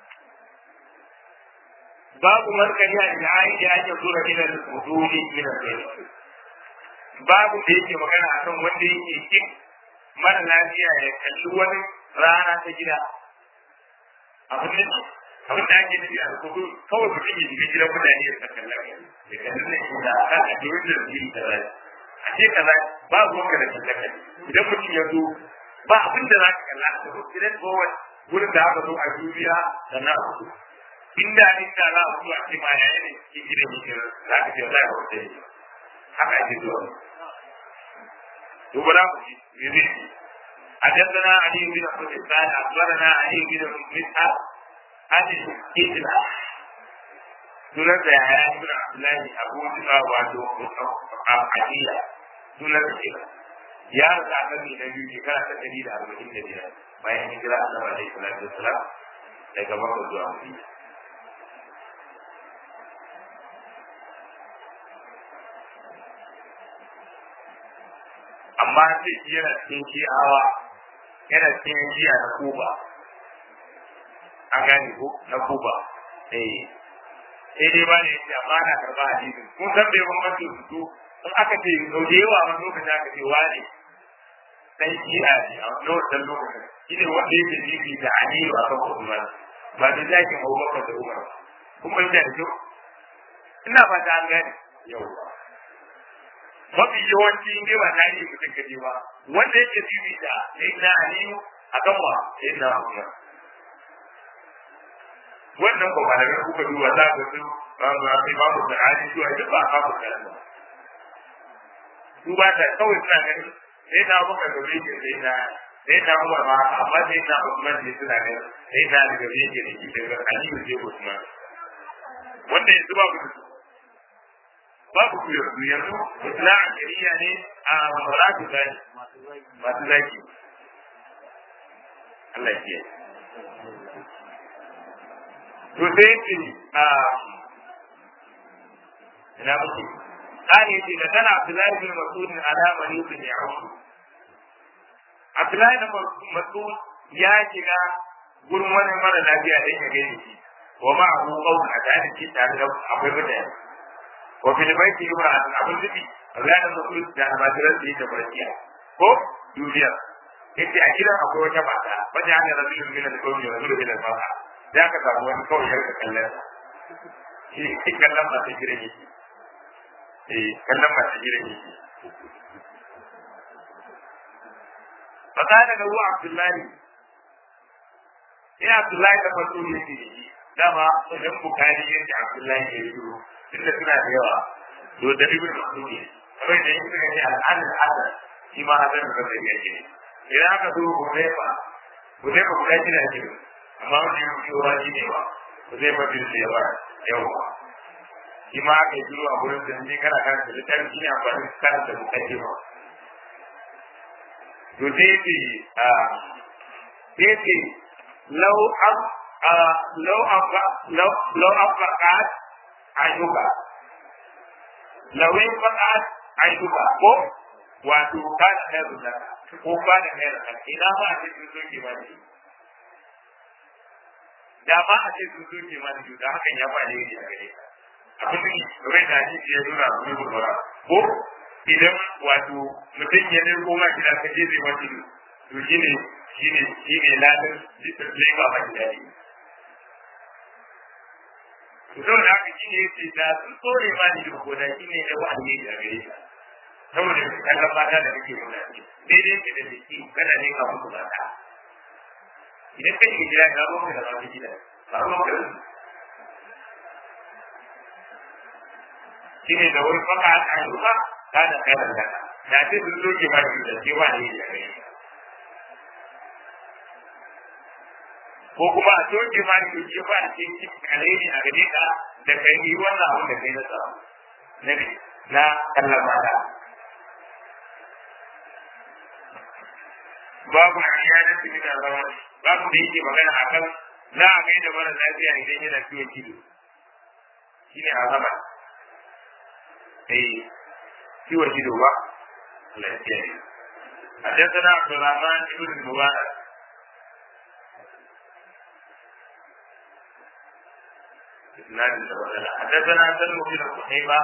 babu markari a jihari da ake zura ila al-hududi min al-bayt babu da yake magana akan wanda yake kin mara lafiya ya kalli wani rana ta gida abin da abin da ake nufi a kudu kawai mutum ya shiga gidan mutane ya saka lafiya ya kalli ne da aka a jirin da zai kaza a ce kaza babu wanda da kallaka idan mutum ya zo ba abin da za ka kalla a cikin gidan kowane wurin da aka zo a duniya da na hudu inda inda za a zo a ce ma yayin da cikin gidan yake za ka ce za ka wuce ne haka ake zuwa to bara ku ji me zai ci حدثنا علي بن حسين قال اخبرنا علي بن مسعد عن الكتلة sunan da ya yi suna Abdullahi Abu Musa wato Abdiya sunan da ke ya rasa a kan na biyu shekara ta ɗari da arba'in da biyar bayan hijira a sama da Salatu Wasalam daga Makka zuwa Madina. Amma sai shi yana cikin shi'awa yana cikin jiya na Kuba. An gane ko na Kuba. Eh. sai dai ba ne yace amma na karba hadisin kun san bai bambanci su in aka ce sau da yawa wani lokacin aka ce wane dan shi'a ne a lokacin lokacin shi ne wanda yake jibi da aliyu a kan usman ba da zaki abubakar da umar kun bai da kyau ina fata an gane yau mafi yawanci in dai ba na yi mutum kaje ba wanda yake jibi da sayyidina aliyu a kan wa sayyidina umar wannan ba malamai kuka duba za ka su ba ba sai ba mu sa'ani su a duk ba ka mu kalan ba su ba ta kawai suna ganin sai na muka gabe ke sai na sai na muka ma amma sai na Usman ne suna ganin sai na da gabe ke da shi daga Aliyu sai Usman wanda yanzu ba ku babu ku yanzu yanzu na akiriya ne a maratu zaki masu zaki Allah ya kiyaye to sai ce a ina muke kare ce da tana Abdullahi bin Mas'ud ala malik bin Ya'qub Abdullahi bin Mas'ud ya shiga gurin wani mara lafiya da ya gani shi wa ma abu qawl a tare da tare da akwai mutane wa fil baiti imra'atun abun zubi Abdullahi bin Mas'ud da almajiran da yake barkiya ko duniya yace a gidan akwai wata mata wata hanyar rajulun min al-qawmi wa rajulun min al-mar'a za ka samu wani kawai yarka kallon shi ne kallon masu gidan yake eh kallon masu gidan yake fata daga ruwa abdullahi ina abdullahi da masu yake da shi dama wajen bukari yadda abdullahi ya yi duro tunda suna da yawa to da ibn mas'ud ne kawai da yake ne al'adar hasan shi ma hasan da zai yake ne idan aka zo hudaifa hudaifa guda shida ke amma wani yau ke wa shi ne ba ba zai mafi da yawa yawa shi ma aka yi duro a gurin da ne kana kan da littafi shi ne amfani da kan da mutake ba to sai ce a sai ce lau ab lau abba lau abba qad ayyuka lau abba ayyuka ko wato kana da rubuta ko kana da rubuta ina ma a cikin soke ba ne da ma a ce sun soke ma da da hakan ya ba ne a gare ka abin da rai da hadisi ya nuna mu gurgura ko idan wato mutum ya ne koma gida ka je zai wani to shine shine shine ladan zai ba ba gida ne to don haka shine yace da sun tsore ma ni ko da shine da ba ne a gare ka saboda kallon mata da kake nuna daidai ke da jiki kana ne ka mutu mata idan kai ke gida ga ruwan da ba gida ba ruwan ka shi ne da wani faka a ayyuka ta da kai da da ce sun zoke ma shi da cewa ne ya gare ko kuma a soke ma shi ce ba a cikin alheri a gare ka da kai yi wannan abin da kai na samu na na kallon mata babu ayyana su da zama babu da yake magana akan za a kai da mara lafiya idan yana ciwon kido shi ne azaba eh ciwon kido ba lafiya ne حدثنا عبد الرحمن بن المبارك حدثنا سلم بن قتيبة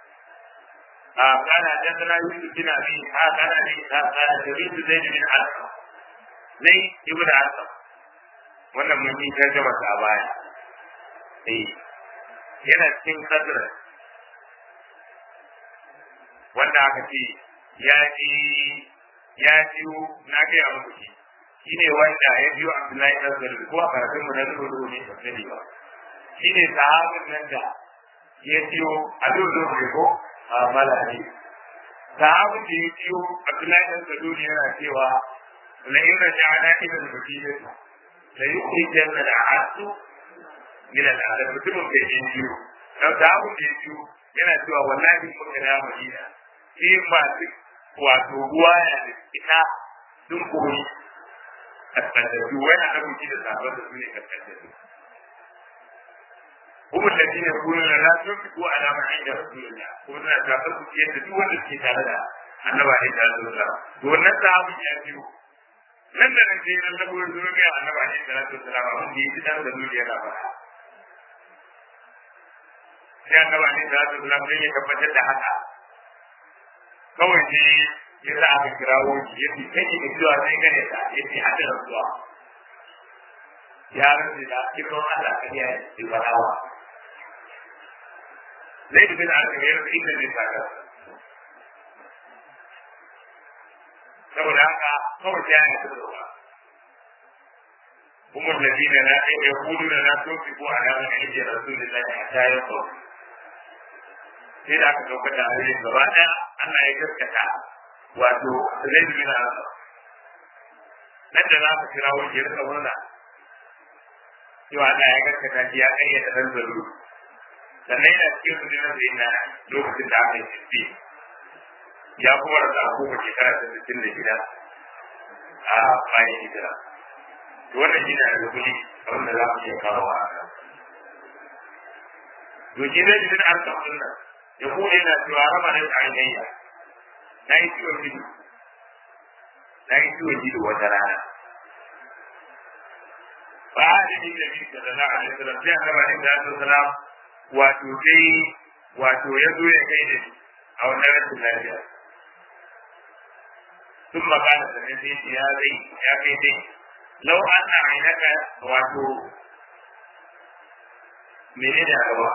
قال حدثنا يوسف بن ابي اسحاق قال ابي اسحاق قال سمعت زيد بن علقمه زيد بن علقمه wannan mun yi tarjama a baya eh yana cikin kadra wanda aka ce ya ji ya ji na ga ya muku shi shine wanda ya biyo Abdullahi ibn Zubair ko a karatun mu na zuwa ne ba sani ba shine sahabin nan da ya biyo a zuwa ko a malami sahabu da ya ciyo Abdullahi dan Saluli yana cewa la in raja'na ila al-madinah la yukhrijanna al-'abdu min al-'adab mutumin da ya ciyo dan sahabu da ya ciyo yana cewa wallahi mun ga Madina shi ma wato ruwa ya ita sun koyi kaskantattu wani abinci da sabon da su ne kaskantattu هم الذين يقولون لا تنفقوا على من عند رسول الله قلنا تنفقوا في يد دول التي تعالى النبي عليه الصلاه والسلام wannan sahabi ya biyo nan da nan sai nan da gurin zuwa ga annabi alaihi salatu wasallam abin da yake dan da duniya na fara sai annabi alaihi salatu wasallam sai ya tabbatar da haka kawai ne ya za aka kirawo shi ya fi kai da zuwa sai gane ta ya fi hada da zuwa ya rantsi da kiran Allah kan ya yi barawa zai da bin alkamiyar da inda zai saka saboda haka kawai ya yi da zuwa هم الذين لا يقولون لا تنفقوا على من عند رسول الله حتى يقول sai da aka ɗauka da ayoyin gaba ɗaya Allah ya gaskata wato zai bi na nan da za ka kira wani ya rika murna cewa Allah ya gaskata shi ya ƙayyata ɗan zaro sannan yana cikin rundunar da yana lokacin da aka yi tafi ya kuma rasa abubuwa shekara ta sittin da gida a bayan hijira to wannan shi ne a rukuni abin da za mu iya kawo a haka to shi zai ji an samu nan ya kuma yana cewa rama da ainihiya na yi ciwon ido na yi ciwon ido wata rana ba a da yin da bi da na a nasarar sai an gaba da ya salam wato sai wato ya zo ya kai da a wannan rashin lafiya sun magana da na sai ya zai ya kai dai lau an na ainaka wato menene a gaba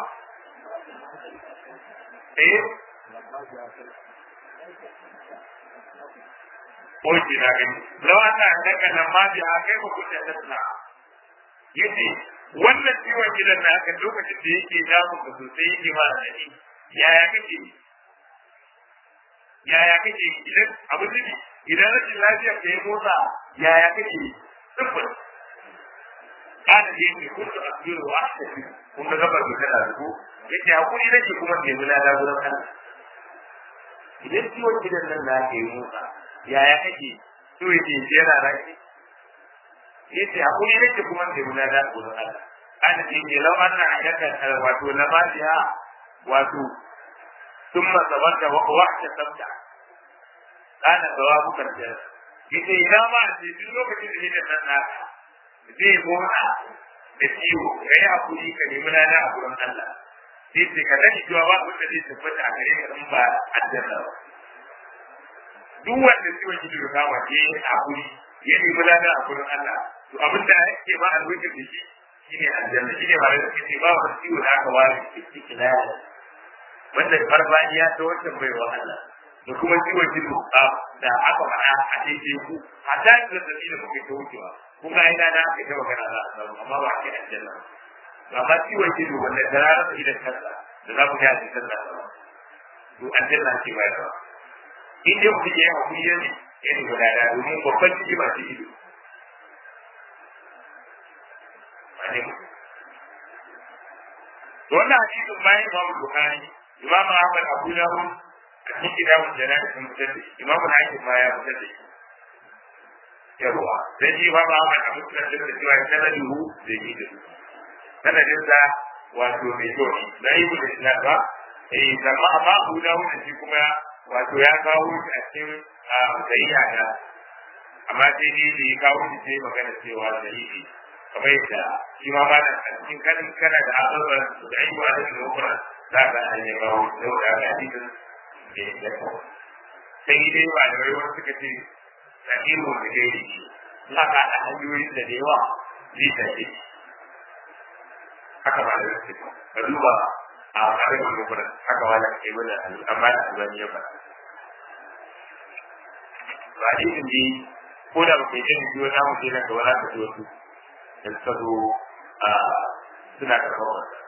eh Oke na gani, lau an na daga nan ma biya kai ba kuɗa tasna. Yace, wannan ciwon gidan na haka lokacin da yake damun ka sosai yake ma da yaya kake yaya kake idan abu ne idan rashin lafiya ka yi motsa yaya kake sifir kana da yake kuntu asbiru wa ahtafi kun ga gabar da kada ko yace hakuri nake kuma ke mula da gurin Allah idan ciwon gidan nan na ke motsa yaya kake to yace yana raki yace hakuri nake kuma ke mula da gurin Allah kana da yake law anna ajaka wato labadiha wato ثم صبرت واحتسبت كان ثوابك الجنة yace ina ma a ce duk lokacin da yake nan naka zai gona da ciwo ka yi hakuri ka nemi lana a gurin Allah sai ce ka sani cewa ba wanda zai tabbata a gare ka in ba aljanna ba duk wanda ciwon ki da kama ke hakuri ya nemi lana a gurin Allah to abin da yake ba a lokacin da shi shine aljanna shine ba da kake ba wa ciwo da aka ware cikin wanda farfadiya ta wancan bai wa Allah da kuma ciwon ido da aka faɗa a daidai ku a ta yi zazzabi da muke ta wucewa kun ga ina na aka ta magana za a samu amma ba a ce aljanna ba amma ciwon ido wanda da rana ta idan kansa da za ku ta yi kansa ba to aljanna ce ba yawa in dai mutum ya yi hakuri ya ne ya ne guda da domin babban ciki ba ce ido wannan hadisin bayan Imam Bukhari Imam Ahmad Abu Dawud a cikin kitabun jana'i sun fitar da shi Imam Hakim ma ya fitar da shi yawa sai shi Imam Ahmad Abu Dawud da cewa sanaduhu da yi da su sanadin sa wato mai kyau ne da yi da isnad ba eh amma amma Abu Dawud shi kuma wato ya kawo shi a cikin sahiha da amma sai ni da ya kawo shi sai magana cewa dalili kamar yadda shi ma ba da cikin kanin kana da abubuwan da ayyuka da lokura za ka hanyar bawo da da hadisin da ya kawo sai dai ba da wani suka ce sahihu da gairi shi za ka da hanyoyin da da yawa zai tafi haka ba da wasu ka duba a harin lokura haka ba da ke mana amma da albani ya faɗa ba hadisin ne ko da ba kai jin biyo na mutum na gaba za ka ji wasu da suka zo a suna karɓar wasa.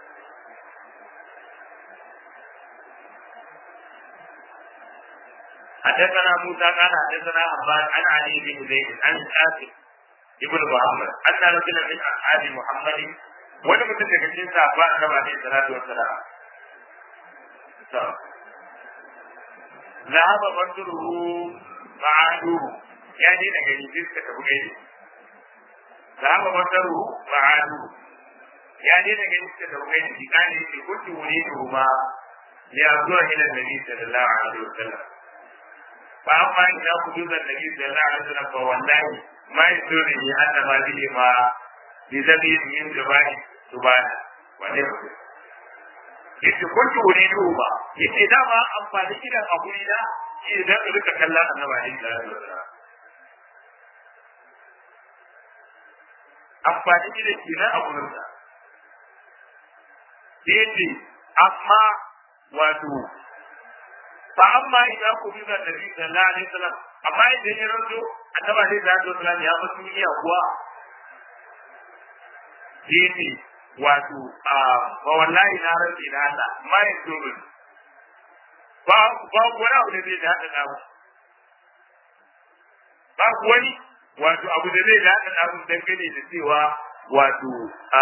حدثنا موسى قال حدثنا عباد عن علي بن زيد عن قاسم ابن محمد ان رجلا من اصحاب محمد wani mutum daga cikin sahabba annabi alaihi salatu wassalam to ذهب بدره معاده ya je daga rijin ka tafi gaidi ذهب بدره معاده ya je daga rijin ka tafi gaidi shi kan yake kuntu wuridu ma ya zuwa ila nabi sallallahu alaihi wasallam fa amma ina kudu da nabi sallallahu alaihi wasallam fa wallahi ma yusuri ni anna ma bihi ma bi zabi min jabai subhana wanda yace kuntu wuridu ba yace dama amfani gidan a guri da shi idan ka rika kallon annabi alaihi salatu wasallam amfani gidan shi na a gurin sa yace amma wato fa amma idan ku bi da nabi sallallahu alaihi wasallam amma idan ya ranto annabi alaihi salatu wasallam ya mutu iya kuwa yace wato a ba wallahi na rantsi da Allah ma ya dole ba ba wani abu da zai da hada namu ba wani wato abu da zai da hada namu dangane da cewa wato a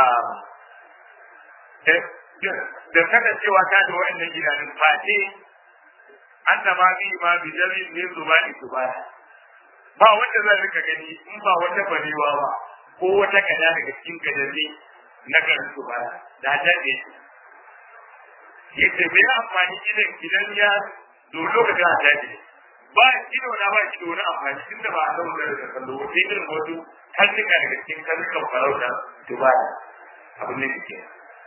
da kasancewa ta da wa'annan gidanin fate an da ma bi ma bi jami ne zuba ni zuba ba wanda zai rika gani in ba wata barewa ba ko wata kada daga cikin kadanni na garin su ba da daɗe yace me ya amfani idan idan ya do lokacin a daɗe ba ido na ba ido na amfani tun da ba a zama da kallo wata irin wasu karnuka daga cikin karnukan farauta su ba abin da ke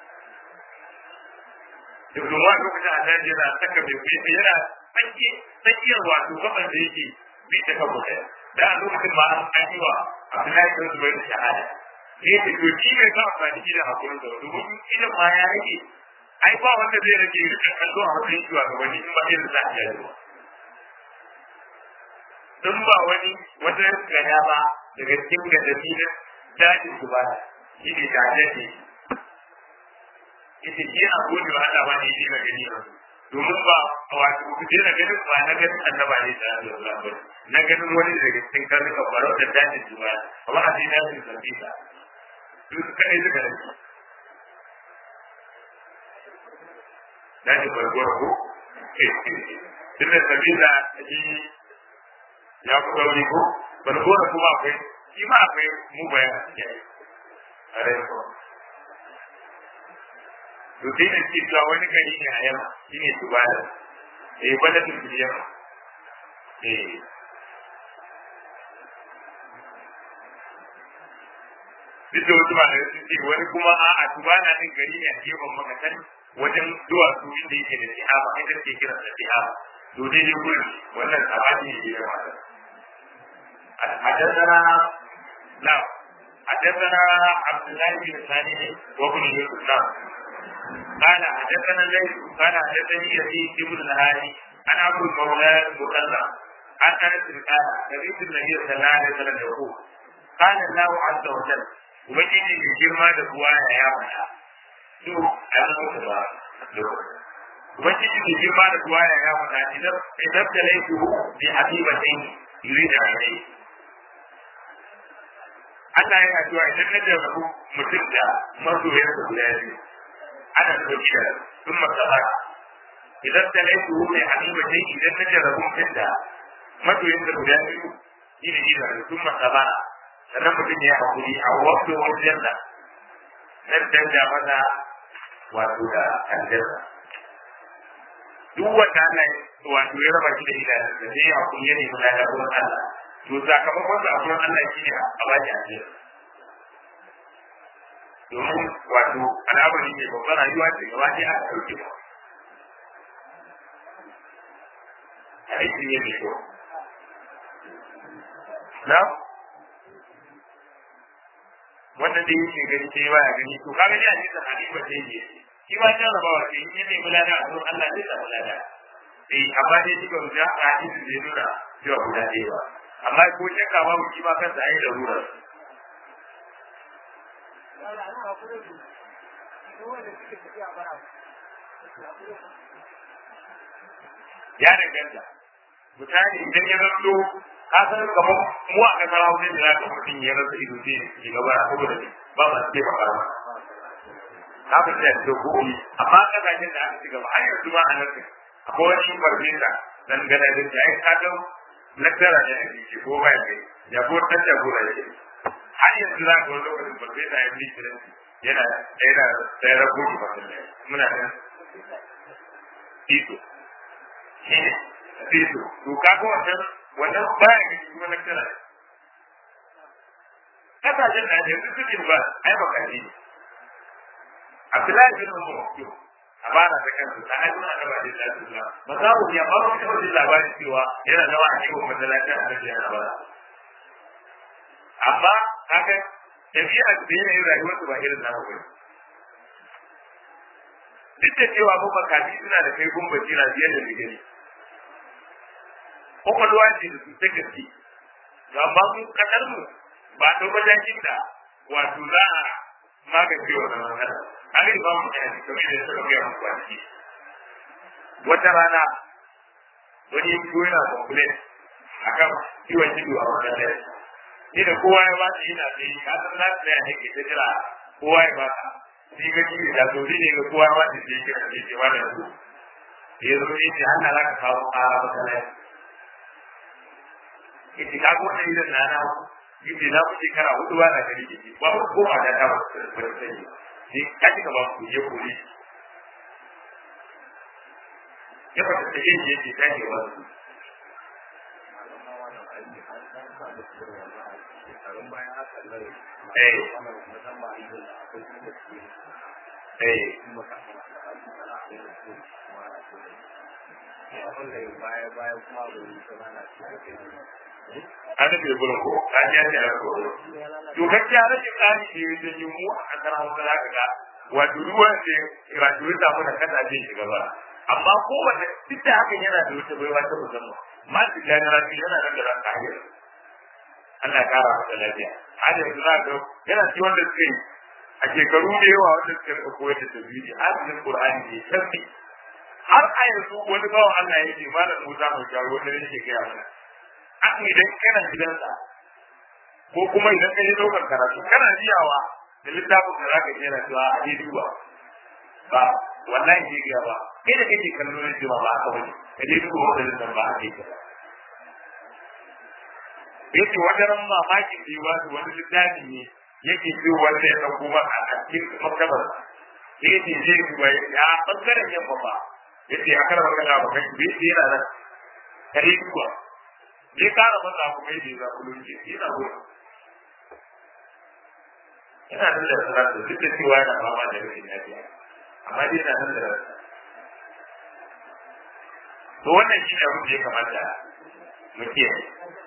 da kuma lokacin a daɗe yana saka mai kuɗi yana tsanki tsakiyar wato gaban da yake bi ta kan mutum da a lokacin ma an yi wa Abdullahi bin Zubair shahada ne da to shi ne ka amfani da hakurin da domin idan ma ya rage ai ba wanda zai rage rikin kallo a matsayin shi ga wani in ba irin za a yi in ba wani wata gada ba daga cikin gadami na dajin su ba shi ne da ne ita shi a gode wa Allah ba ne shi na gani ba domin ba wato ku je na ganin ba na ganin annaba ne da Allah ba na ganin wani daga cikin karnukan barau da dajin su ba amma a cikin dajin sabita duk kaɗai suka rage na ji barguwar ko tun da sabila shi ya fi sauri ko barguwar kuma akwai shi ma akwai mu bayan a cikin a rai ko to sai da ce cewa wani gari ne a yamma shi ne tubala eh bala tun yamma eh duk da wasu malamai sun ce wani kuma a a tubana din gari ne a gefen makatan wajen duwatsu inda yake da sihaba ita ce kira da sihaba to dai dai gurin wannan sabani ne da mata حدثنا نعم حدثنا عبد الله بن ثاني وابن يوسف نعم قال حدثنا الليل قال حدثني يزيد بن الهادي عن عبد المولى المكلم عن انس قال سمعت النبي صلى الله عليه وسلم يقول قال الله عز وجل ubangiji mai girma da kuwa ya ya faɗa to a zama da ba ubangiji mai girma da kuwa ya ya faɗa idan idan da laifu bi habibatin yuri da rai Allah yana cewa idan na jarrabu mutum da masoyarsa guda biyu ana so da sun masabara idan da laifu bi habibatin idan na jarrabu mutum da masoyarsa guda biyu shi ne idan sun masabara sannan mutum ya hakuri a wasu wajen da nan danja masa wato da aljanna duk wanda Allah wato ya raba shi da idanun da sai ya hakuri ya nemi lada gurin Allah to sakamakon sa a gurin Allah shine a ba shi aljanna domin wato al'amari ne babban rayuwa ce gaba ɗaya aka ɗauke ba aiki ne mai kyau na wanda da yake gani sai ba ya gani to kaga ya cikin halifa sai ne shi ba ya raba wa sai ne mai bulada a gurin Allah zai samu lada eh amma dai shi ba mu ga hadisi da nuna cewa guda ɗaya ba amma ko shakka ba mu shi ma kansa ai da rura ya danganta misali idan ya zanto ka san kamar mu a kasar hausa da za ka mutum ya rasa ido sai ya gaba a saboda ba ma sai ba ba ka fi da da gobe amma kasashen da aka ci gaba har yanzu ma a nan akwai wani farfesa dan gana da ta ai ka ga laktara ne a jiki ko ba ya ya ko dan da gora yake har yanzu za ka wani lokacin farfesa ya fi kiran yana yana sai rabu ki fasin muna nan tito tito to kaga wannan wannan baya ga shi wannan kira kasashen da yanzu suke ba ai bakaji ne Abdullahi bin Umar Maktum a bara da kansu ta hajji na gaba da lafiya ba za mu ya ba mu taɓa jin labarin cewa yana zama a cikin masallacin arabiya na bara amma haka tafiya da yanayin rayuwarsu ba irin namu ba duk da cewa mu bakaji suna da kai gumba jira biyar da gani kwakwalwa ce da su ta gaske amma mu kasar mu ba ta matakin da wato za a magance wa zaman kada an yi ba mu da yanzu kamar da suka biya mu kwanaki wata rana wani yanko yana complain akan kiwon ido a wannan dare ni da kowa ya ba shi yana tsaye ka san na tsaya ne ke ta jira kowa ya ba ka ni ga ji da to ne ga kowa ya ba shi sai kira ne ce wannan su ya zo ne ce Allah za ka kawo ƙara masallaci yace ka ga wannan idan na na yace na ku shekara hudu ba na gari yace ba ku koma da ta ba ta sani sai ka ji ka ba ku je kore ya fata ta yin yace ta ke wasu Eh. an rufe gurin ko an ya ce a ko to gaskiya rashin tsari da ya janyo mu a kasar hausa za ka ga wato ruwan da graduate da mu da kada zai shiga ba amma kowanne duk da hakan yana da wata baiwa ta musamman ma su gani rafi yana nan da ranka hanyar Allah kara masa lafiya har yanzu za ka yana ci wanda suke a shekaru da yawa wanda suka rika koyar da tafsiri har da Qur'ani ne tafi har a yanzu wani bawan Allah ya ce malam Musa mai jawo wanda yake gaya mana haka idan kana gidansa ko kuma idan ka yi ɗaukar karatu kana jiyawa da littafin da zaka je na cewa a je duba ba wallahi ke gaya ba kai da kake kallo ne cewa ba haka bane ka je duba wanda littafin ba haka yake yake wata ran mamaki da yi wasu wani littafi ne yake ce wanda ya ɗauko maka a cikin maktabar yake je duba ya ɓangaren yamma ba yace a karar magana ba kai bai yana nan kare duba ne kara masa ku mai da zaku lunje yana gudu yana nan da sanar da duk da cewa yana fama da rashin lafiya amma dai yana nan da rasa to wannan shi ne abin da ya kamata mu kiyaye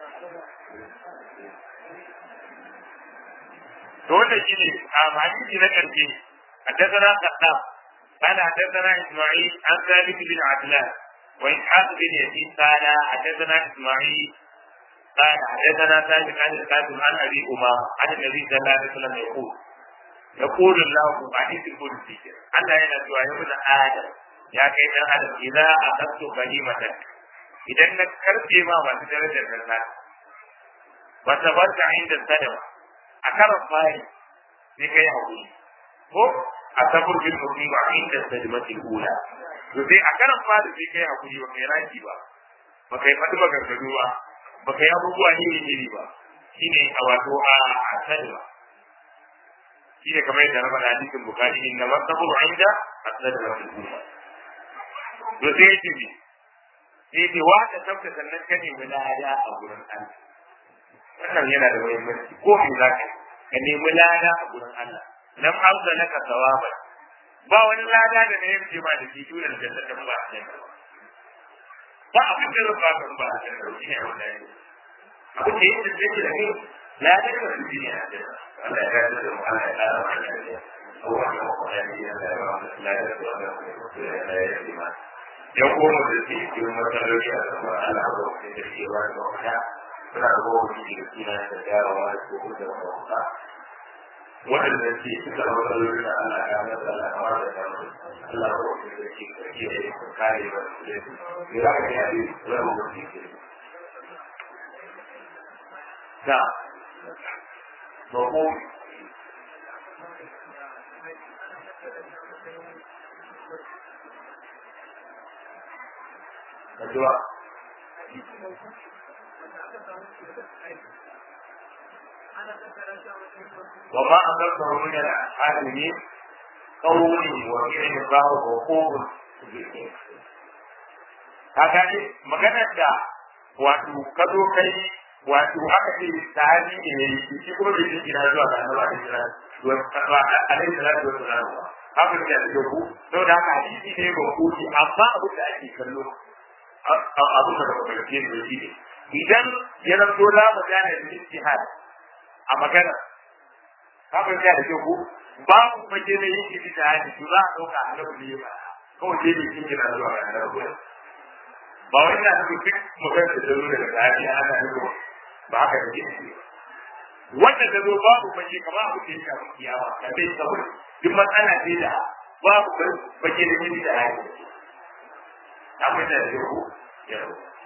to wannan shi ne a hadisi na karshe حدثنا قدام قال حدثنا اسماعيل عن ثابت بن عدلان وإسحاق بن يزيد قال حدثنا إسماعيل قال حدثنا ثابت عن القاسم عن أبي أمامة عن النبي صلى الله عليه وسلم يقول يقول الله حديث القدسي ألا ينسوا يا ابن آدم يا كيف آدم إذا أخذت بهيمتك إذا إنك كرت ما ما تدرج الناس وصبرت عند الصدمة أكرم فاي لكي أقول ko a sabur bil musiba inda sajmatil ula to sai a karan fara sai kai hakuri ba kai raki ba ba kai fadi ba gargado ba ba kai abubuwa ne ne ba shine a wato a sajma shine kamar yadda na faɗa hadisin bukari inna masabur inda as-sajmatil ula to sai yake bi sai ce wa ka tabta sannan ka nemi lada a gurin Allah wannan yana da muhimmanci ko me zaka ka nemi lada a gurin Allah lam abda laka thawaba ba wani lada da ne yake ba da kitu da jannatin ba a cikin ba abin da zan baka ba a cikin shi ne wannan abu da yake da yake da kai lada da shi ne Allah ya rada da mu Allah ya kara mana lafiya Allah ya mu ya yi da ya ba mu lada da ya yi ma yan goma da ke cikin matsaloli a kan Allah ba ku da ke ba da wata suna da goma da ke da suna da jarawa da ko da wata waɗanda ke suka matsaloli da Allah ya masa Allah ya masa da mu Allah ya kuma da ke kake da ku kare ba su da ya za ka yi rabu da ke da Babu Addu'a وما أنزلته من العالمين قولي وفعل الله وقوم haka ne maganar da wato ka zo kai wato aka ce sahabi ne ne shi kuma bai ji ina zuwa ga annabi alaihi salatu alaihi salatu wassalam haka ne da ku to da haka hadisi ne ba ku ji amma abu da ake kallo abu da ba ka ce ne shi ne idan ya zanto la magana da ijtihad a magana kafin ya da ku babu fage da yin ijtihad to za a dauka annabi ne ba kawai dai bai kin kira zuwa ga annabi ba wai na da duk magana da zo daga sahabi ana nuna ba haka da yake wanda da zo babu fage kamar abu da ya shafi kiyawa da bai saboda duk matsala ce da babu fage da yin ijtihad abin da ya ku ya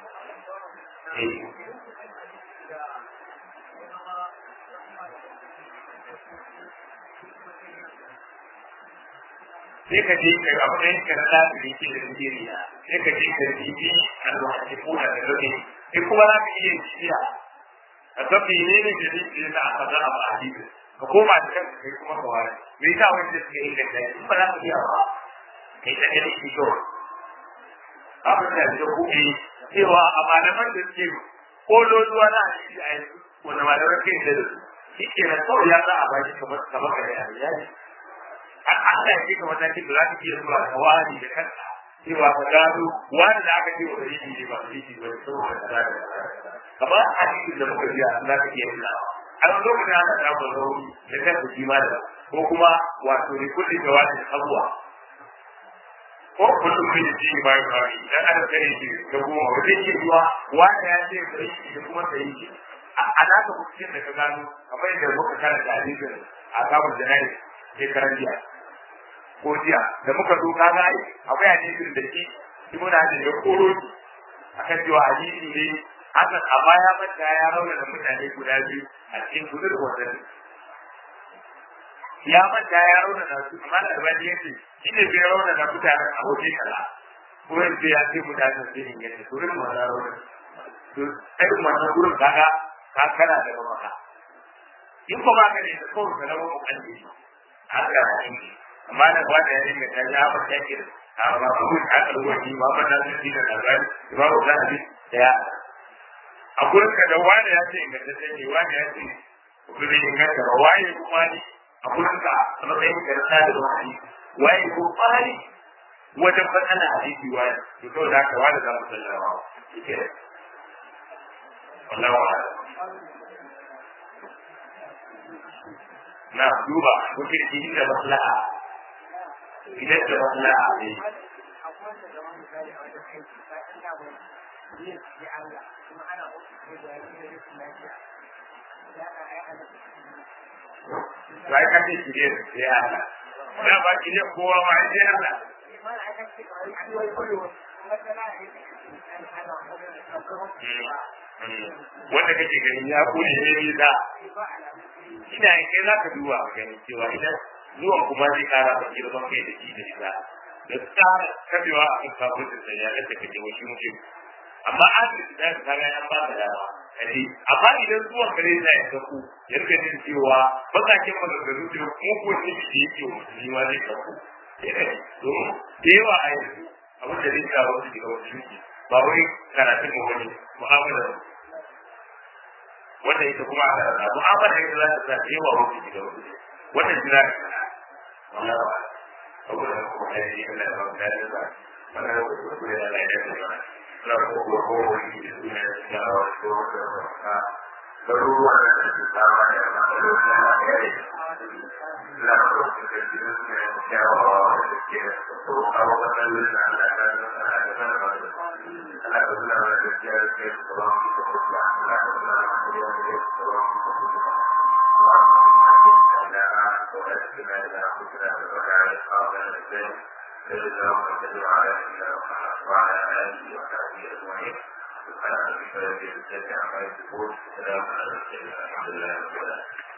sai ka je ka abu da yake rada da yake da Najeriya sai ka je ka bibi al-muhaddithuna da rabi sai kuma za ka iya shiya a tafi ne ne da yake da aka zara ba hadisi ka koma da kanka kai kuma ka wani me yasa wani da suke da kai ba za ka iya ba kai da kai shi to abin da ya kuɗi cewa a malaman da suke kololuwa na hadisi a yanzu wanda malaman kai da su shi ke nan kawai ya za a baki kamar kamar ka da yayi Allah ya kika matakin da za ka iya zuwa ka wani da kanka cewa ka gano wani da aka ce wa dalili ne ba dalili ba ne saboda kaza da kaza kamar hadisin da muka biya za ka iya tuna a wani lokacin ana samun rauni da kanka shi ma da ko kuma wato ne kullum da wani abuwa ko kullum kai ji ba ya fara idan aka kare shi da goma ba zai iya zuwa wani ya ce da shi da kuma da yi a naka kuskure da ka gano kamar yadda muka karanta hadisin a kamun jana'i shekaran jiya ko jiya da muka zo ka ga akwai hadisin da shi shi muna da ya koro shi akan cewa hadisi ne hakan amma ya manta ya rauna da mutane guda biyu a cikin gudur wannan ya manta ya rauna da su amma da albani ya ce shi ne bai rauna da mutanen a waje kaza ko yanzu ya ce mutanen sun yi yadda su rin wannan rauna to irin wannan gurin kaga ka kana da maka in ba ka ne da kawai ka zama mukalli haka ne amma da wanda ya dinga ta ya ba ta kira amma kuma ta kalwa shi ba ba da shi da labari ba ba da shi da ya a gurin ka da wanda ya ce inda ta ne wanda ya ce kuma ne inganta ba waye kuma ne a gurin ka a matsayin ka ta da wani waye ko fari wajen fasana hadisi waye to kawai da ka wanda za mu sallama yake wallahu a'lam na duba mutum shi da maslaha idan da maslaha ne Sai ka ce shi ne sai Allah. Ya ba ki ne kowa ma sai Allah. Wanda kake ganin ya kone ne ne da ina kai za ka duba a gani cewa idan zuwan kuma zai kara da girman kai da shi da shi da da tsara kabewa a kan kafin da ya da kake wasu mutum amma an da da ka ga an ba da dama kaji amma idan zuwan kare da ya kaku ya rika jin cewa bakakin maganganu da mu ko ne shi yake musulmi ma zai kaku to da yawa a yanzu abin da zai kawo su daga wasu ba wai karatun mu wani mu'amala wanda ita kuma a karanta mu'amala ita za ta sa yawa wasu daga wasu wannan jira da kana wallahi ba saboda kuma da shi Allah ba da da ba wannan da ku da Allah ya da ba na ko ko ko shi da suna da wasu da ka garuruwa da su tsawa da ma da ya yi la ko da shi da suna da kyawawa da ke ko a wannan da Allah ya da ba da ba Allah ya da da gaskiya da ke ko ba ko ko ba Allah ya da da gaskiya da ke ko ba ko ko ba وقنا إذا أخذنا بك على أصحابنا الإنسان اللهم صل على سيدنا محمد وعلى آله وصحبه أجمعين سبحان ربك رب العزة عما يصفون وسلام على المرسلين الحمد لله رب العالمين